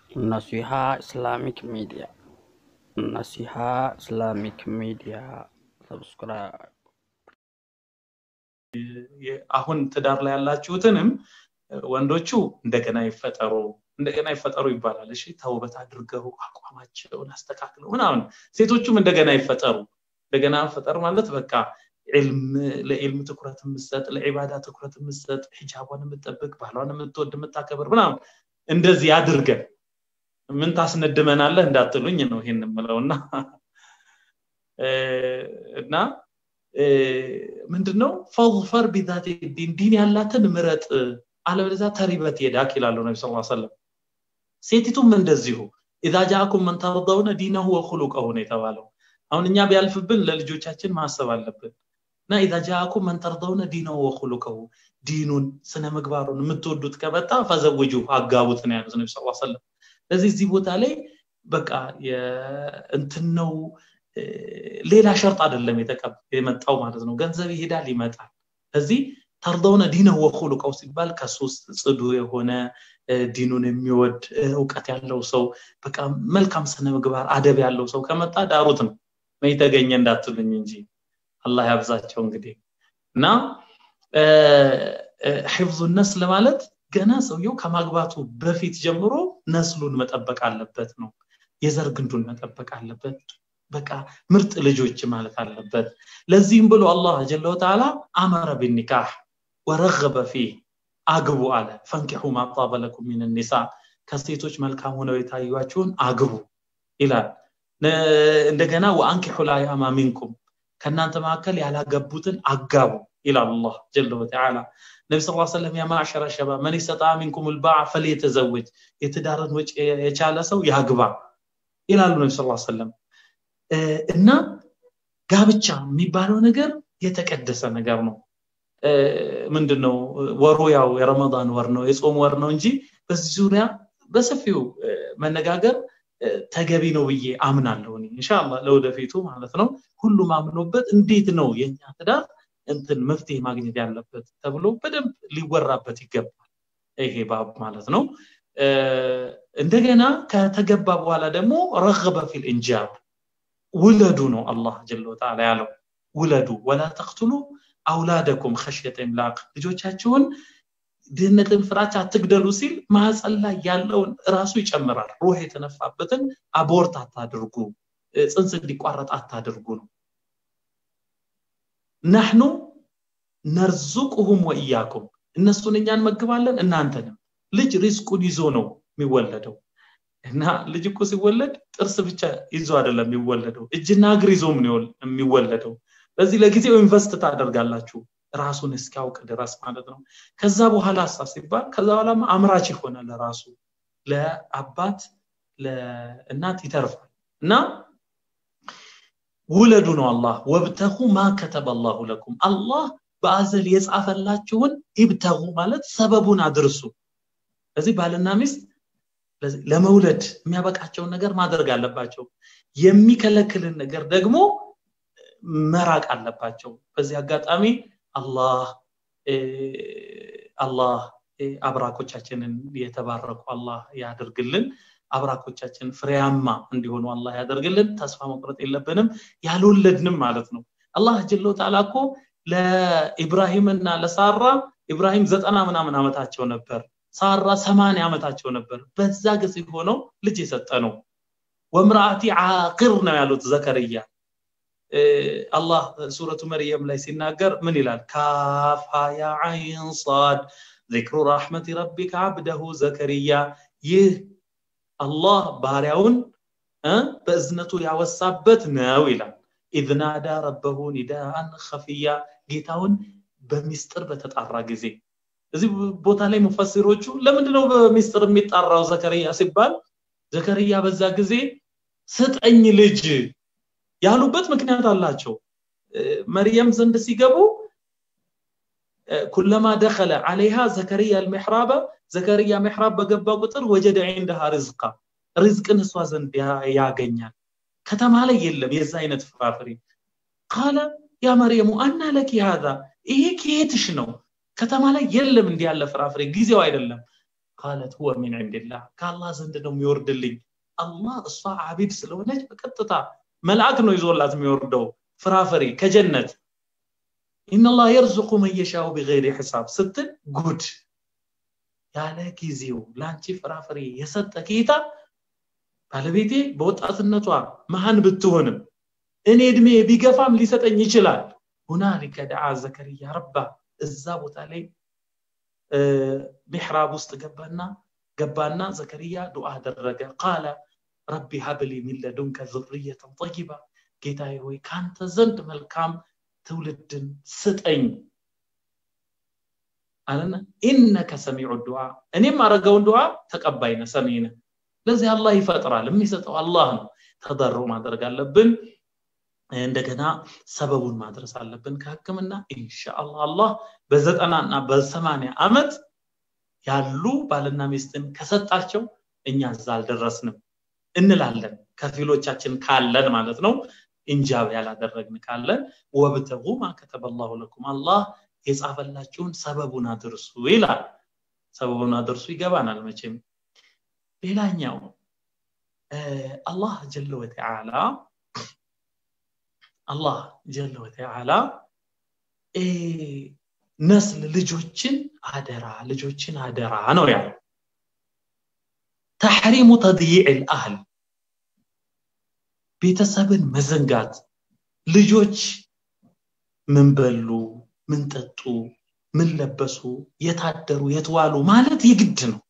Naseeha Islamic media Naseeha इस्लामिክ ሚዲያ ሰብስክራይብ አሁን ትዳር ላይ ያላችሁትንም ወንዶቹ እንደገና ይፈጠሩ እንደገና ይፈጠሩ ይባላል እሺ ተውበት አድርገው አቋማቸውን አስተካክለው ምናምን ሴቶቹም እንደገና ይፈጠሩ እንደገና ፈጠር ማለት በቃ ለዕልም ትኩረት የምሰጥ ለዒባዳ ትኩረት የምሰጥ ሒጃቧን የምጠብቅ ባህሏን የምትወድ የምታከብር ምናምን እንደዚህ አድርገን ምን ታስነድመናለህ እንዳትሉኝ ነው ይሄን የምለውና እና ምንድነው ፈظፈር ቢዛት ዲን ዲን ያላትን ምረጥ አለበለዚያ ተሪበት የዳክ ይላሉ ነቢ ስ ሰለም ሴቲቱም እንደዚሁ ኢዛ ጃአኩም መን ተርደውነ ዲነሁ ወኹሉቀሁ ነው የተባለው አሁን እኛ ቢያልፍብን ለልጆቻችን ማሰብ አለብን እና ኢዛ ጃአኩም መን ተርደውነ ዲነሁ ወኹሉቀሁ ዲኑን ስነ ምግባሩን የምትወዱት ከመጣ ፈዘውጁ አጋቡት ነው ያሉት ነቢ ስ ሰለም ስለዚህ እዚህ ቦታ ላይ በቃ እንትን ነው ሌላ ሸርጥ አይደለም የመጣው ማለት ነው ገንዘብ ይሄዳል ይመጣል እዚህ ተርደውነ ዲነ ወኹሉቀው ሲባል ከሶስት ጽዱ የሆነ ዲኑን የሚወድ እውቀት ያለው ሰው በቃ መልካም ስነ ምግባር አደብ ያለው ሰው ከመጣ ዳሩት ነው መይ ተገኘ እንዳትሉኝ እንጂ አላህ ያብዛቸው እንግዲህ እና ሒፍዙ ነስል ማለት ገና ሰውየው ከማግባቱ በፊት ጀምሮ ነስሉን መጠበቅ አለበት ነው የዘር ግንዱን መጠበቅ አለበት በቃ ምርጥ ልጆች ማለት አለበት ለዚህም ብሎ አላህ ጀለ ወተዓላ አመረ ቢኒካህ ወረገበ ፊህ አግቡ አለ ፈንኪሑ ማጣበ ለኩም ሚን ኒሳ ከሴቶች መልካም ሆነው የታዩችሁን አግቡ ይላል እንደገና ወአንኪሑ ላያማ ሚንኩም ከእናንተ መካከል ያላገቡትን አጋቡ ይላል አላህ ጀለ ወተዓላ ነቢ ስ ሰለም ያ ማዕሸረ ሸባ መን ይስተጣ ሚንኩም ልባዕ ፈልየተዘወጅ የትዳርን ወጪ የቻለ ሰው ያግባ ይላሉ ነቢ ስ ሰለም እና ጋብቻ የሚባለው ነገር የተቀደሰ ነገር ነው ምንድነው ወሩ ያው የረመዳን ወር ነው የጾም ወር ነው እንጂ በዚህ ዙሪያ በሰፊው መነጋገር ተገቢ ነው ብዬ አምናለሁ እንሻላ ለወደፊቱ ማለት ነው ሁሉም አምኖበት እንዴት ነው የኛ ትዳር እንትን መፍትሄ ማግኘት ያለበት ተብሎ በደንብ ሊወራበት ይገባል ይሄ ባብ ማለት ነው እንደገና ከተገባ በኋላ ደግሞ ረገበ ፊል እንጃብ ውለዱ ነው አላህ ጀለ ወተዓላ ያለው ውለዱ ወላ ተቅትሉ አውላደኩም ከሽየተ ኢምላቅ ልጆቻችሁን ድህነትን ፍራቻ አትግደሉ ሲል ማህፀን ላይ ያለውን ራሱ ይጨምራል ሩህ የተነፋበትን አቦርት አታድርጉ ፅንስ እንዲቋረጥ አታድርጉ ነው ናሕኑ ነርዙቁሁም ወእያኩም እነሱን እኛ እንመግባለን እናንተንም ልጅ ሪዝቁን ይዞ ነው የሚወለደው እና ልጅ እኮ ሲወለድ ጥርስ ብቻ ይዞ አይደለም የሚወለደው እጅና እግር ይዞ የሚወለደው በዚህ ለጊዜው ኢንቨስት ታደርጋላችሁ ራሱን እስኪያውቅ ድረስ ማለት ነው ከዛ በኋላ ሳ ሲባል ከዛ በኋላ አምራች ይሆናል ለራሱ ለአባት ለእናት ይተርፋል እና ውለዱ ነው አላህ ወብተሁ ማ ከተበ አላሁ ለኩም አላህ በአዘል የጻፈላችሁን ይብተጉ ማለት ሰበቡን አድርሱ ስለዚህ ባልና ሚስት ለመውለድ የሚያበቃቸውን ነገር ማድረግ አለባቸው የሚከለክልን ነገር ደግሞ መራቅ አለባቸው በዚህ አጋጣሚ አላህ አላህ አብራኮቻችንን የተባረኩ አላህ ያደርግልን አብራኮቻችን ፍሬያማ እንዲሆኑ አላህ ያደርግልን ተስፋ መቁረጥ የለብንም ያልወለድንም ማለት ነው አላህ ጀሎ ተዓላ እኮ ለኢብራሂምና ለሳራ ኢብራሂም ዘጠና ምናምን ዓመታቸው ነበር ሳራ ሰማንያ ዓመታቸው ነበር በዛ ጊዜ ሆነው ልጅ የሰጠ ነው ወምራአቲ ዓቅር ነው ያሉት ዘከርያ አላህ ሱረቱ መርየም ላይ ሲናገር ምን ይላል ካፍ ያ ዓይን ሳድ ذكر رحمة ربك عبده ዘከርያ ይህ አላህ ባሪያውን በእዝነቱ ያወሳበት ነው ይላል ኢዝ ናዳ ረበሁ ኒዳአን ከፍያ ጌታውን በሚስጥር በተጣራ ጊዜ እዚህ ቦታ ላይ ሙፈሲሮቹ ለምንድነው በሚስጥር የሚጣራው ዘከርያ ሲባል ዘከርያ በዛ ጊዜ ስጠኝ ልጅ ያሉበት ምክንያት አላቸው መርየም ዘንድ ሲገቡ ኩለማ ደኸለ አለይሃ ዘከርያ አልሚሕራበ ዘከርያ ሚሕራብ በገባ ቁጥር ወጀደ ዒንደሃ ርዝቃ ርዝቅን እሷ ዘንድ ያገኛል ከተማ ላይ የለም የዛ አይነት ፍራፍሬ ቃለ ያ መርየሙ አና ለኪ ሃዛ ይሄ ከየትሽ ነው ከተማ ላይ የለም እንዲህ ያለ ፍራፍሬ ጊዜው አይደለም ቃለት ሁወ ሚን ዕንድላህ ከአላህ ዘንድ ነው የሚወርድልኝ አላህ እሷ አቢድ ስለሆነች በቀጥታ መልአክ ነው ይዞላት የሚወርደው ፍራፍሬ ከጀነት ኢነላህ የርዙቁ መን የሻኡ ቢገይሪ ሒሳብ ስትል ጉድ ያለ ጊዜው ለአንቺ ፍራፍሬ የሰጠ ጌታ ባለቤቴ በወጣትነቷ መሃን ብትሆንም እኔ እድሜ ቢገፋም ሊሰጠኝ ይችላል ሁናሊከ ደዓ ዘከርያ ረባ እዛ ቦታ ላይ ሚሕራብ ውስጥ ገባና ገባና ዘከርያ ዱዓ አደረገ ቃለ ረቢ ሀብሊ ሚን ለዱንከ ዙርየተን ጠይባ ጌታዬ ሆይ ከአንተ ዘንድ መልካም ትውልድን ስጠኝ አለና ኢነከ ሰሚዑ ዱዓ እኔም አረገውን ዱዓ ተቀባይነ ሰሚነ ለዚህ አላህ ይፈጥራል የሚሰጠው አላህ ነው ተደሩ ማድረግ አለብን እንደገና ሰበቡን ማድረስ አለብን ከህክምና ኢንሻአላህ አላህ በዘጠና እና በሰማንያ ዓመት ያሉ ባልና ሚስትን ከሰጣቸው እኛ እዛ አልደረስንም እንላለን ከፊሎቻችን ካለን ማለት ነው እንጃብ ያላደረግን ካለን ወብተጉ ማ ከተበላሁ ለኩም አላህ የጻፈላችሁን ሰበቡን አድርሱ ይላል ሰበቡን አድርሱ ይገባናል መቼም ሌላኛው አላህ ጀለ ወተዓላ አላህ ጀለ ወተዓላ ነስል ልጆችን አደራ ልጆችን አደራ ነው ያለው ተሕሪሙ ተድይዕ ልአህል ቤተሰብን መዘንጋት ልጆች ምን በሉ ምን ጠጡ ምን ለበሱ የታደሩ የትዋሉ ማለት የግድ ነው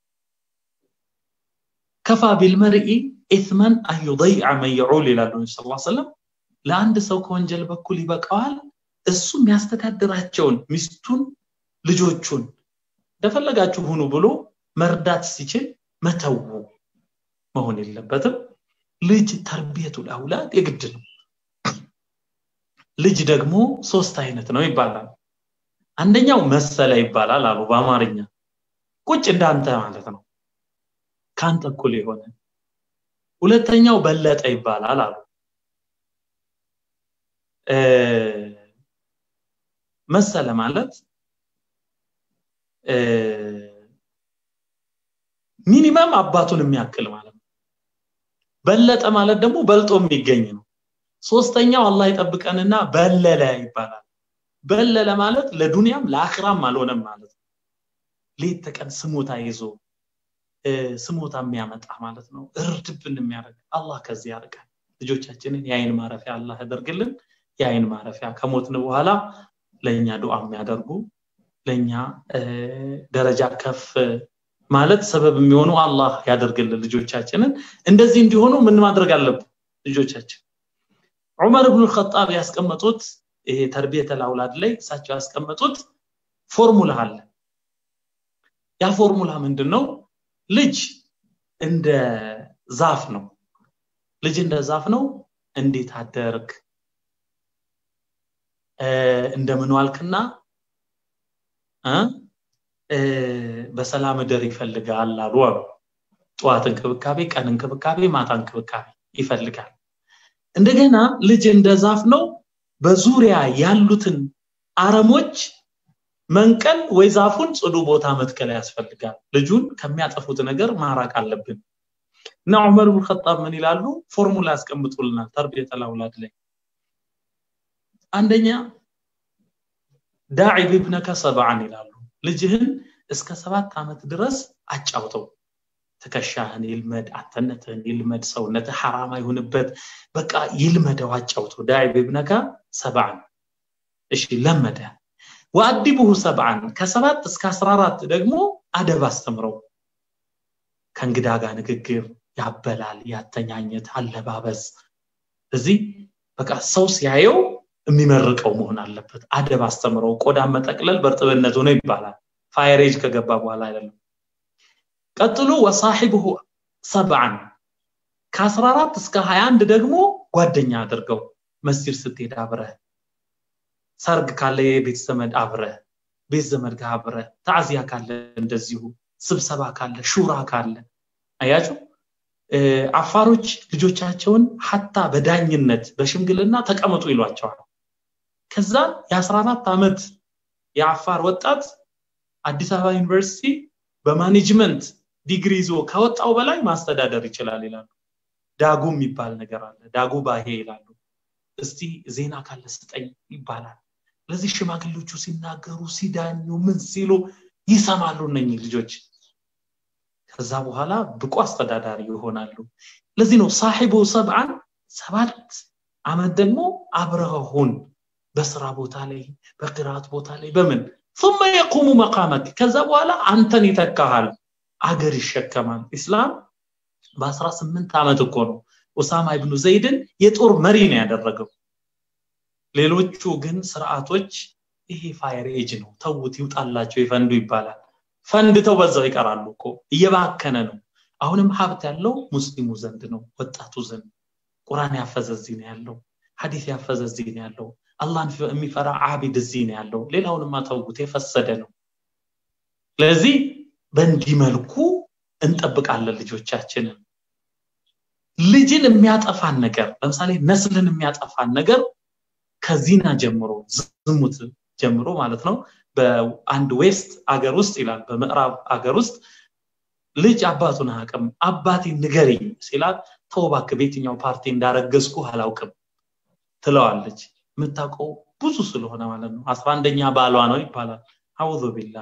ከፋ ቢልመርኢ ኢትመን አን ዩضይዐ መን የዑል ይላሉ ነቢ ስ ሰለም ለአንድ ሰው ከወንጀል በኩል ይበቃዋል እሱ የሚያስተዳድራቸውን ሚስቱን ልጆቹን እንደፈለጋችሁ ሁኑ ብሎ መርዳት ሲችል መተው መሆን የለበትም ልጅ ተርቢየቱል አውላድ የግድ ነው ልጅ ደግሞ ሶስት አይነት ነው ይባላል አንደኛው መሰለ ይባላል አሉ በአማርኛ ቁጭ እንዳንተ ማለት ነው ከአንተ እኩል የሆነ ሁለተኛው በለጠ ይባላል አሉ መሰለ ማለት ሚኒመም አባቱን የሚያክል ማለት ነው በለጠ ማለት ደግሞ በልጦ የሚገኝ ነው ሶስተኛው አላህ ይጠብቀንና በለለ ይባላል በለለ ማለት ለዱንያም ለአክራም አልሆነም ማለት ነው ሌት ተቀን ስሞታ ይዞ ስሞታ የሚያመጣ ማለት ነው እርድብን የሚያደርግ አላህ ከዚህ ያርቃል ልጆቻችንን የአይን ማረፊያ አላህ ያደርግልን የአይን ማረፊያ ከሞትን በኋላ ለእኛ ዱዓ የሚያደርጉ ለእኛ ደረጃ ከፍ ማለት ሰበብ የሚሆኑ አላህ ያደርግልን ልጆቻችንን እንደዚህ እንዲሆኑ ምን ማድረግ አለብን ልጆቻችን ዑመር ብኑ ልከጣብ ያስቀመጡት ይሄ ተርቢየተ አውላድ ላይ እሳቸው ያስቀመጡት ፎርሙላ አለ ያ ፎርሙላ ምንድን ነው ልጅ እንደ ዛፍ ነው ልጅ እንደ ዛፍ ነው እንዴት አደርግ እንደምን ዋልክና በሰላም እደር ይፈልጋል አሉ አሉ ጠዋት እንክብካቤ ቀን እንክብካቤ ማታ እንክብካቤ ይፈልጋል እንደገና ልጅ እንደ ዛፍ ነው በዙሪያ ያሉትን አረሞች መንቀል ወይ ዛፉን ጽዱ ቦታ መትከል ያስፈልጋል ልጁን ከሚያጠፉት ነገር ማራቅ አለብን እና ዑመር ብን ኸጣብ ምን ይላሉ ፎርሙላ ያስቀምጡልናል ተርቢየተ አውላድ ላይ አንደኛ ዳዒ ብብነከ ሰብዓን ይላሉ ልጅህን እስከ ሰባት ዓመት ድረስ አጫውተው ትከሻህን ይልመድ አንተነትህን ይልመድ ሰውነትህ ሐራም አይሁንበት በቃ ይልመደው አጫውተው ዳዒ ብብነከ ሰብዓን እሺ ለመደ ወአዲቡሁ ሰብዓን ከሰባት እስከ አስራ አራት ደግሞ አደብ አስተምረው ከእንግዳ ጋር ንግግር ያበላል ያተኛኘት አለባበስ እዚህ በቃ ሰው ሲያየው የሚመርቀው መሆን አለበት አደብ አስተምረው ቆዳን መጠቅለል በእርጥብነቱ ነው ይባላል ፋይሬጅ ከገባ በኋላ አይደለም ቀጥሎ ወሳሒብሁ ሰብዓን ከ14 እስከ 21 ደግሞ ጓደኛ አድርገው መስጂድ ስትሄድ አብረህ ሰርግ ካለ የቤት ዘመድ አብረህ ቤት ዘመድ ጋር አብረህ ታዕዚያ ካለ እንደዚሁ ስብሰባ ካለ ሹራ ካለ አያችሁ አፋሮች ልጆቻቸውን ሀታ በዳኝነት በሽምግልና ተቀመጡ ይሏቸዋል ከዛ የ14 ዓመት የአፋር ወጣት አዲስ አበባ ዩኒቨርሲቲ በማኔጅመንት ዲግሪ ይዞ ከወጣው በላይ ማስተዳደር ይችላል ይላሉ ዳጉ የሚባል ነገር አለ ዳጉ ባሄ ይላሉ እስቲ ዜና ካለ ስጠኝ ይባላል ለዚህ ሽማግሌዎቹ ሲናገሩ ሲዳኙ ምን ሲሉ ይሰማሉ እነኚህ ልጆች ከዛ በኋላ ብቁ አስተዳዳሪ ይሆናሉ ለዚህ ነው ሳሒቡ ሰብዓን ሰባት አመት ደግሞ አብረሁን በስራ ቦታ ላይ በቅራት ቦታ ላይ በምን ثم يقوم مقامك ከዛ በኋላ አንተን ይተካሃል አገር ይሸከማል ኢስላም በ18 ዓመት እኮ ነው ኡሳማ ኢብኑ ዘይድን የጦር መሪ ነው ያደረገው ሌሎቹ ግን ስርዓቶች ይሄ ፋየር ኤጅ ነው ተውት ይውጣላቸው ይፈንዱ ይባላል ፈንድተው በዛው ይቀራሉ እኮ እየባከነ ነው አሁንም ሀብት ያለው ሙስሊሙ ዘንድ ነው ወጣቱ ዘንድ ቁርአን ያፈዘ እዚህ ነው ያለው ሐዲስ ያፈዘ እዚህ ነው ያለው አላህን የሚፈራ አቢድ እዚህ ነው ያለው ሌላውንማ ተውት የፈሰደ ነው ስለዚህ በእንዲህ መልኩ እንጠብቃለን ልጆቻችንን ልጅን የሚያጠፋን ነገር ለምሳሌ ነስልን የሚያጠፋን ነገር ከዚና ጀምሮ ዝሙት ጀምሮ ማለት ነው በአንድ ዌስት አገር ውስጥ ይላል በምዕራብ አገር ውስጥ ልጅ አባቱን አያውቅም አባቴ ንገሪኝ ሲላት ተውባክ በየትኛው ፓርቲ እንዳረገዝኩ አላውቅም ትለዋለች የምታውቀው ብዙ ስለሆነ ማለት ነው አስራ አንደኛ ባሏ ነው ይባላል አውዙ ቢላ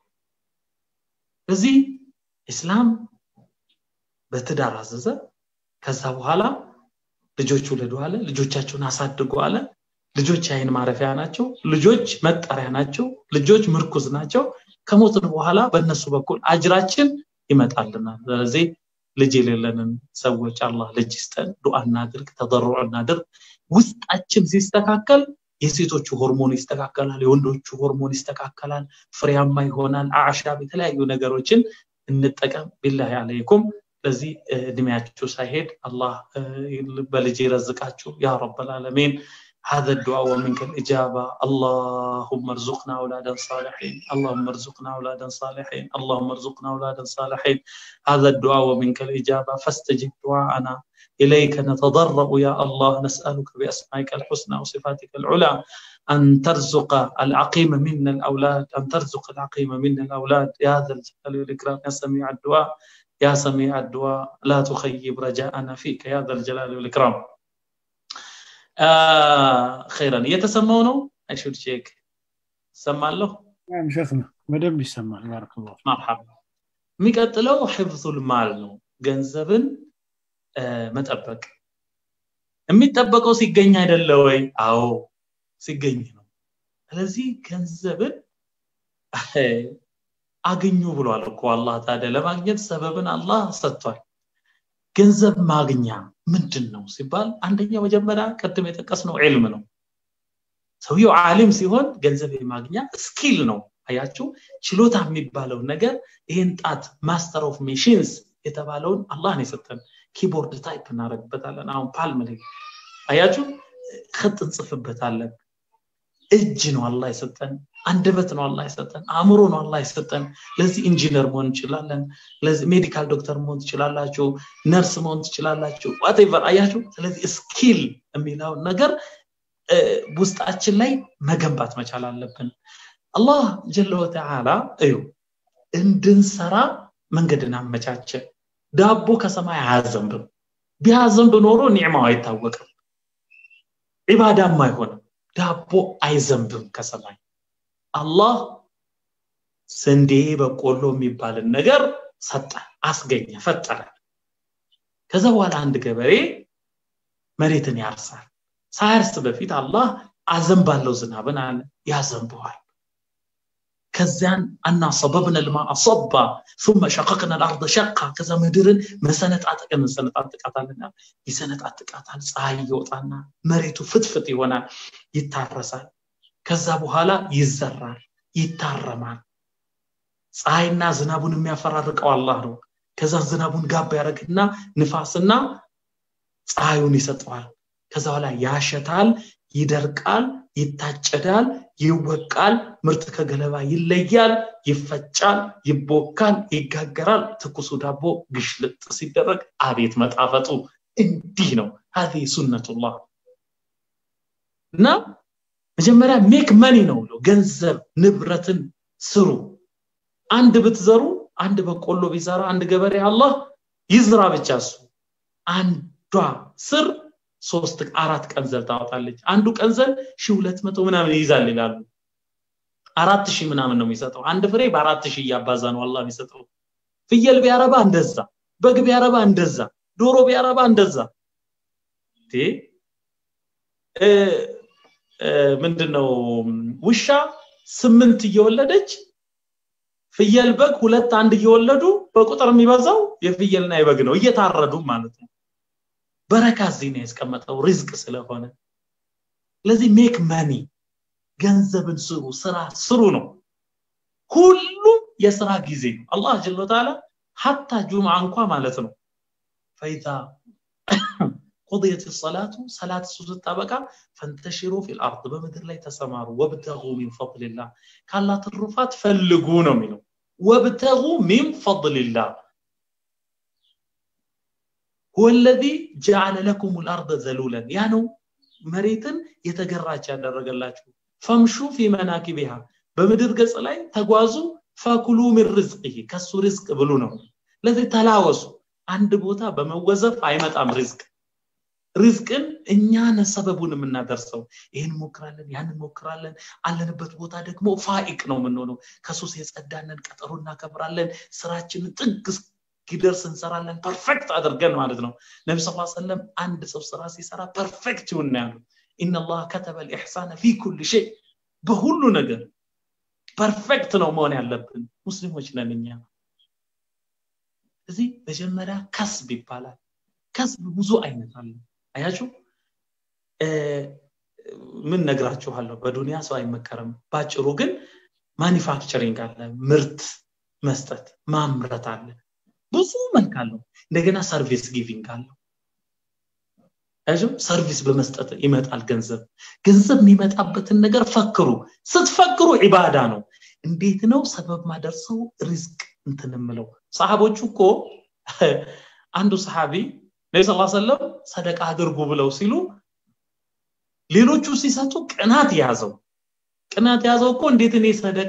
እዚህ እስላም በትዳር አዘዘ ከዛ በኋላ ልጆች ውለዱ አለ ልጆቻቸውን አሳድጉ አለ ልጆች አይን ማረፊያ ናቸው ልጆች መጠሪያ ናቸው ልጆች ምርኩዝ ናቸው ከሞትን በኋላ በእነሱ በኩል አጅራችን ይመጣልናል ስለዚህ ልጅ የሌለንን ሰዎች አላህ ልጅ ይስጠን ዱዓ እናድርግ ተضرع እናድርግ ውስጣችን ሲስተካከል የሴቶቹ ሆርሞን ይስተካከላል የወንዶቹ ሆርሞን ይስተካከላል ፍሬያማ ይሆናል አዕሻብ የተለያዩ ነገሮችን እንጠቀም ቢላሂ አለይኩም ለዚህ እድሜያችሁ ሳይሄድ አላህ በልጅ ይረዝቃችሁ ያ ረብ العالمين هذا الدعاء ومنك الإجابة اللهم ارزقنا أولادا صالحين اللهم ارزقنا أولادا صالحين اللهم ارزقنا أولادا صالحين هذا الدعاء ومنك الإجابة فاستجب دعاءنا إليك نتضرع يا الله نسألك بأسمائك الحسنى وصفاتك العلى أن ترزق العقيم منا الأولاد أن ترزق العقيم منا الأولاد يا ذا الجلال والإكرام يا سميع الدعاء يا سميع الدعاء لا تخيب رجاءنا فيك يا ذا الجلال والإكرام آه خيرا يتسموا ነው አይሹድ ቼክ ሰማለሁ ሸክና በደንብ ይሰማል ባረከላሁ መርሐባ የሚቀጥለው ሕፍዙል ማል ነው ገንዘብን መጠበቅ የሚጠበቀው ሲገኝ አይደለ ወይ አዎ ሲገኝ ነው ስለዚህ ገንዘብን አግኙ ብሏል እኮ አላህ ታዲያ ለማግኘት ሰበብን አላህ ሰጥቷል ገንዘብ ማግኛ ምንድን ነው ሲባል አንደኛ መጀመሪያ ቅድም የጠቀስነው ዕልም ነው ሰውየው ዓሊም ሲሆን ገንዘብ የማግኛ ስኪል ነው አያችሁ ችሎታ የሚባለው ነገር ይህን ጣት ማስተር ኦፍ ሜሽንስ የተባለውን አላህ ነው የሰጠን ኪቦርድ ታይፕ እናደረግበታለን አሁን ፓልም ላይ አያችሁ ክጥ እንጽፍበታለን እጅ ነው አላህ የሰጠን አንደበት ነው አላህ የሰጠን አእምሮ ነው አላህ የሰጠን ለዚህ ኢንጂነር መሆን እንችላለን ለዚህ ሜዲካል ዶክተር መሆን ትችላላችሁ ነርስ መሆን ትችላላችሁ ዋቴቨር አያችሁ ስለዚህ ስኪል የሚለውን ነገር ውስጣችን ላይ መገንባት መቻል አለብን አላህ ጀለ ወተዓላ እዩ እንድንሰራ መንገድን አመቻቸ ዳቦ ከሰማይ አያዘንብም ቢያዘንብ ኖሮ ኒዕማው አይታወቅም ዒባዳም አይሆንም ዳቦ አይዘንብም ከሰማይ አላህ ስንዴ በቆሎ የሚባልን ነገር ሰጠ አስገኘ ፈጠረ ከዛ በኋላ አንድ ገበሬ መሬትን ያርሳል ሳያርስ በፊት አላህ አዘንባለው ዝናብን አለ ያዘንበዋል ከዚያን አና ሰበብነ ልማ አሰባ ثم شققنا الارض شقا ከዛ ምድርን መሰነጣጥቀን እንሰነጣጥቃታልና ይሰነጣጥቃታል ፀሐይ ይወጣና መሬቱ ፍትፍት ይሆናል ይታረሳል ከዛ በኋላ ይዘራል ይታረማል ፀሐይና ዝናቡን የሚያፈራርቀው አላህ ነው ከዛ ዝናቡን ጋብ ያደረግና ንፋስና ፀሐዩን ይሰጠዋል ከዛ በኋላ ያሸታል ይደርቃል ይታጨዳል ይወቃል ምርት ከገለባ ይለያል ይፈጫል ይቦካል ይጋገራል ትኩሱ ዳቦ ግሽልጥ ሲደረግ አቤት መጣፈጡ እንዲህ ነው ሀዚ ሱነቱላህ እና መጀመሪያ ሜክ መኒ ነው ብሎ ገንዘብ ንብረትን ስሩ አንድ ብትዘሩ አንድ በቆሎ ቢዘራ አንድ ገበሬ አላህ ይዝራ ብቻ እሱ አንዷ ስር ሶስት አራት ቀንዘል ታወጣለች አንዱ ቀንዘል ሺ ሁለት መቶ ምናምን ይይዛል ይላሉ አራት ሺህ ምናምን ነው የሚሰጠው አንድ ፍሬ በአራት ሺህ እያባዛ ነው አላህ የሚሰጠው ፍየል ቢያረባ እንደዛ በግ ቢያረባ እንደዛ ዶሮ ቢያረባ እንደዛ ምንድን ነው ውሻ ስምንት እየወለደች ፍየል በግ ሁለት አንድ እየወለዱ በቁጥር የሚበዛው የፍየልና የበግ ነው እየታረዱ ማለት ነው በረካ እዚህ ነው ያስቀመጠው ሪዝቅ ስለሆነ ስለዚህ ሜክ መኒ ገንዘብን ስሩ ስራ ስሩ ነው ሁሉም የስራ ጊዜ ነው አላህ ጀለ ተዓላ ሀታ ጁምዓ እንኳ ማለት ነው ፈይዛ قضيت الصلاة صلاة سوزت بقى فانتشروا في الأرض بمدر لا تسماروا وابتغوا من فضل الله قال لا ترفات فلقونا منه وابتغوا من فضل الله هو الذي جعل لكم الأرض ذلولا يعني مريتن يتقراج على الرجل فامشوا في مناكبها بمدر قص لاي تغوازوا فكلوا من رزقه كسو رزق بلو لذي تلاوسوا عند بوتا بموزف አይመጣም ሪዝቅ ሪዝቅን እኛ ነን ሰበቡን የምናደርሰው ይህን ሞክራለን ያን ሞክራለን አለንበት ቦታ ደግሞ ፋኢቅ ነው የምንሆነው ከሱስ የጸዳንን ቀጠሮ እናከብራለን ስራችንን ጥግ እስኪደርስ እንሰራለን ፐርፌክት አድርገን ማለት ነው ነቢ ስ ሰለም አንድ ሰው ስራ ሲሰራ ፐርፌክት ይሁን ያሉ ኢነላህ ከተበ ልኢሕሳነ ፊ ኩል ሸይ በሁሉ ነገር ፐርፌክት ነው መሆን ያለብን ሙስሊሞች ነን እኛ እዚህ መጀመሪያ ከስብ ይባላል ከስብ ብዙ አይነት አለ አያችሁ ምን ነግራችኋለሁ በዱንያ ሰው አይመከርም ባጭሩ ግን ማኒፋክቸሪንግ አለ ምርት መስጠት ማምረት አለ ብዙ መልክ አለው እንደገና ሰርቪስ ጊቪንግ አለው ሰርቪስ በመስጠት ይመጣል ገንዘብ ገንዘብ የሚመጣበትን ነገር ፈክሩ ስትፈክሩ ዒባዳ ነው እንዴት ነው ሰበብ ማደርሰው ሪዝቅ እንትን ምለው ሰሃቦቹ እኮ አንዱ ሰሃቢ ነቢ ስ ሰለም ሰደቃ አድርጉ ብለው ሲሉ ሌሎቹ ሲሰጡ ቅናት ያዘው ቅናት ያዘው እኮ እንዴት እኔ ሰደቃ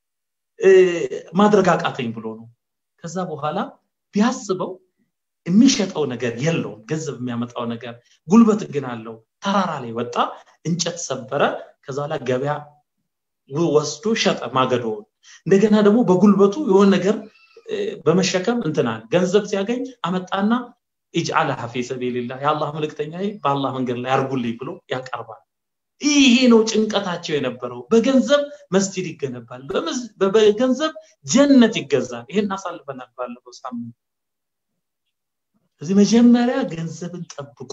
ማድረግ አቃተኝ ብሎ ነው ከዛ በኋላ ቢያስበው የሚሸጠው ነገር የለውም ገንዘብ የሚያመጣው ነገር ጉልበት ግን አለው ተራራ ላይ ወጣ እንጨት ሰበረ ከዛ ላይ ገበያ ወስዶ ሸጠ ማገዶውን እንደገና ደግሞ በጉልበቱ የሆነ ነገር በመሸከም እንትናል ገንዘብ ሲያገኝ አመጣና ኢጅአልሃ ፊ ሰቢልላህ የአላህ መልእክተኛ በአላህ መንገድ ላይ አርጉልኝ ብሎ ያቀርባል ይሄ ነው ጭንቀታቸው የነበረው በገንዘብ መስጂድ ይገነባል በገንዘብ ጀነት ይገዛል ይሄን አሳልፈናል ባለፈው ሳምንት እዚህ መጀመሪያ ገንዘብን ጠብቁ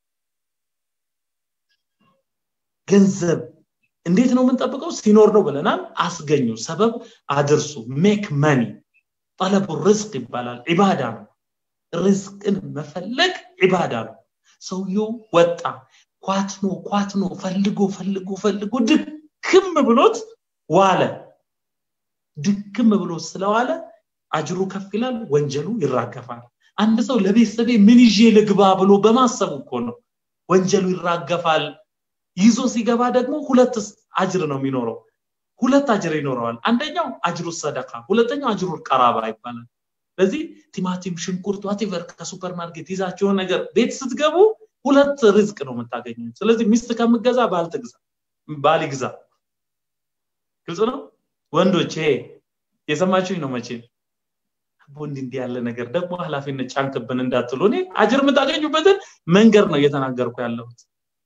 ገንዘብ እንዴት ነው የምንጠብቀው ሲኖር ነው ብለናል አስገኙ ሰበብ አድርሱ ሜክ መኒ ጠለቡ ርዝቅ ይባላል ዒባዳ ነው ርዝቅን መፈለግ ዒባዳ ነው ሰውየው ወጣ ኳትኖ ኳትኖ ፈልጎ ፈልጎ ፈልጎ ድክም ብሎት ዋለ ድክም ብሎት ስለዋለ አጅሩ ከፍ ይላል ወንጀሉ ይራገፋል አንድ ሰው ለቤተሰቤ ምን ይዤ ልግባ ብሎ በማሰቡ እኮ ነው ወንጀሉ ይራገፋል ይዞ ሲገባ ደግሞ ሁለት አጅር ነው የሚኖረው ሁለት አጅር ይኖረዋል አንደኛው አጅሩ ሰደቃ ሁለተኛው አጅሩ ቀራባ ይባላል ስለዚህ ቲማቲም ሽንኩርት ዋቴቨር ከሱፐር ማርኬት ይዛቸውን ነገር ቤት ስትገቡ ሁለት ሪዝቅ ነው የምታገኙት ስለዚህ ሚስት ከምገዛ ባል ትግዛ ባል ይግዛ ግልጽ ነው ወንዶች ይሄ የሰማችሁኝ ነው መቼ ወንድ እንዲህ ያለ ነገር ደግሞ ኃላፊነት ጫንክብን እንዳትሉ እኔ አጅር የምታገኙበትን መንገድ ነው እየተናገርኩ ያለሁት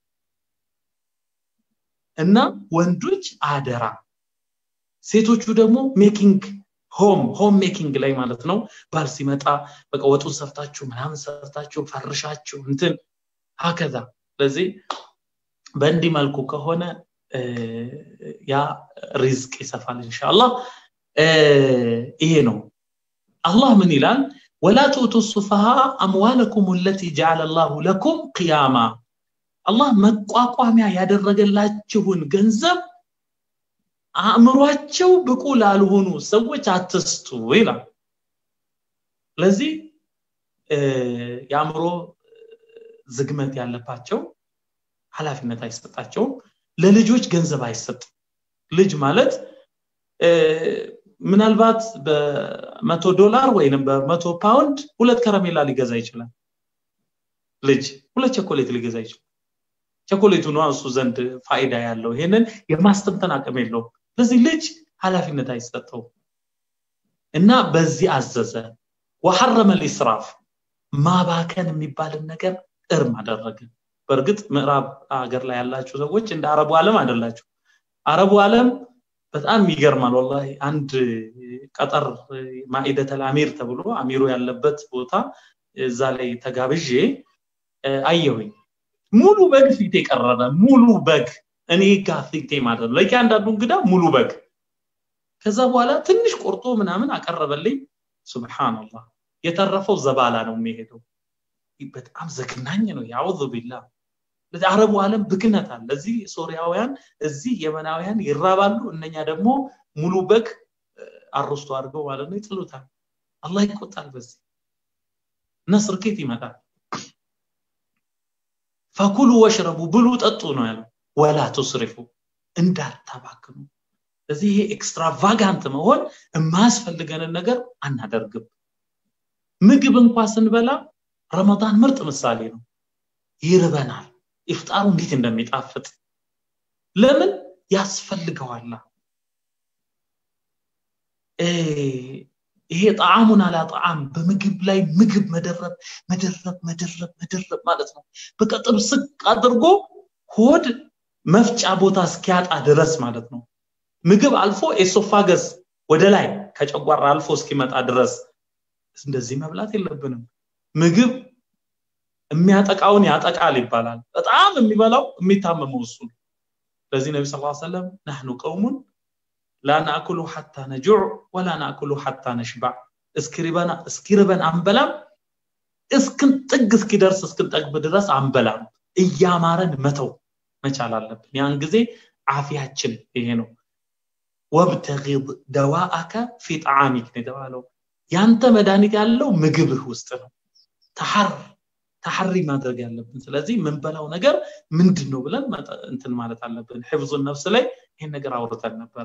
እና ወንዶች አደራ ሴቶቹ ደግሞ ሜኪንግ ሆም ሆም ሜኪንግ ላይ ማለት ነው ባል ሲመጣ በቃ ወጡን ሰርታችሁ ምናምን ሰርታችሁ ፈርሻችሁ እንትን ሀከዛ ስለዚህ በእንዲህ መልኩ ከሆነ ያ ሪዝቅ ይሰፋል እንሻላ ይሄ ነው አላህ ምን ይላል ወላ ትኡቱ ሱፈሃ አምዋለኩም ለቲ ጀዓለ ላሁ ለኩም ቅያማ አላህ መቋቋሚያ ያደረገላችሁን ገንዘብ አእምሯቸው ብቁ ላልሆኑ ሰዎች አትስጡ ይላል ስለዚህ የአእምሮ ዝግመት ያለባቸው ኃላፊነት አይሰጣቸውም ለልጆች ገንዘብ አይሰጥም ልጅ ማለት ምናልባት በመቶ ዶላር ወይንም በመቶ ፓውንድ ሁለት ከረሜላ ሊገዛ ይችላል ልጅ ሁለት ቸኮሌት ሊገዛ ይችላል ቸኮሌቱ ነው እሱ ዘንድ ፋይዳ ያለው ይሄንን የማስተንተን አቅም የለውም ስለዚህ ልጅ ኃላፊነት አይሰጠው እና በዚህ አዘዘ ወሐረመ ልኢስራፍ ማባከን የሚባልን ነገር እርም አደረገ በእርግጥ ምዕራብ ሀገር ላይ ያላችሁ ሰዎች እንደ አረቡ ዓለም አይደላችሁ አረቡ ዓለም በጣም ይገርማል ወላሂ አንድ ቀጠር ማኢደተል አሚር ተብሎ አሚሩ ያለበት ቦታ እዛ ላይ ተጋብዤ አየሁኝ ሙሉ በግ ፊት የቀረበ ሙሉ በግ እኔ ጋ ፊቴ ማለት ነው ለእያንዳንዱ እንግዳ ሙሉ በግ ከዛ በኋላ ትንሽ ቆርጦ ምናምን አቀረበልኝ ሱብሃንአላህ የተረፈው ዘባላ ነው የሚሄደው በጣም ዘግናኝ ነው ያውዙ ቢላ አረቡ ዓለም ብክነት አለ እዚህ ሶሪያውያን እዚህ የመናውያን ይራባሉ እነኛ ደግሞ ሙሉ በግ አርስቶ አድርገው ማለት ነው ይጥሉታል አላህ ይቆጣል በዚህ ነስር ኬት ይመጣል ፈኩሉ ወሽረቡ ብሉ ጠጡ ነው ያለው ወላ ቱስሪፉ እንዳታባክኑ ስለዚህ ይሄ ኤክስትራቫጋንት መሆን የማያስፈልገንን ነገር አናደርግም ምግብ እንኳ ስንበላ ረመዳን ምርጥ ምሳሌ ነው ይርበናል ኢፍጣሩ እንዴት እንደሚጣፍጥ ለምን ያስፈልገዋላ ይሄ ጣዕሙን አላ ጣዕም በምግብ ላይ ምግብ መደረብ መደረብ መደረብ መደረብ ማለት ነው በቃ ጥብስቅ አድርጎ ሆድ መፍጫ ቦታ እስኪያጣ ድረስ ማለት ነው ምግብ አልፎ ኤሶፋገስ ወደ ላይ ከጨጓራ አልፎ እስኪመጣ ድረስ እንደዚህ መብላት የለብንም ምግብ የሚያጠቃውን ያጠቃል ይባላል በጣም የሚበላው የሚታመመው እሱ ነው ለዚህ ነቢ ስ ሰለም ናህኑ ቀውሙን ላ ናእኩሉ ሓታ ነጁዕ ወላ ናእኩሉ ሓታ ነሽባዕ እስኪርበን አንበላም እስክን ጥግ እስኪደርስ እስክንጠግብ ድረስ አንበላም እያማረን መተው መቻል አለብን ያን ጊዜ አፊያችን ይሄ ነው ወብተጊ ደዋአከ ፊ ጣዓሚክ ነው የተባለው ያንተ መድኃኒት ያለው ምግብህ ውስጥ ነው ተሐር ተሐሪ ማድረግ ያለብን ስለዚህ የምንበላው ነገር ምንድን ነው ብለን እንትን ማለት አለብን ሕፍዙን ነፍስ ላይ ይህን ነገር አውርተን ነበረ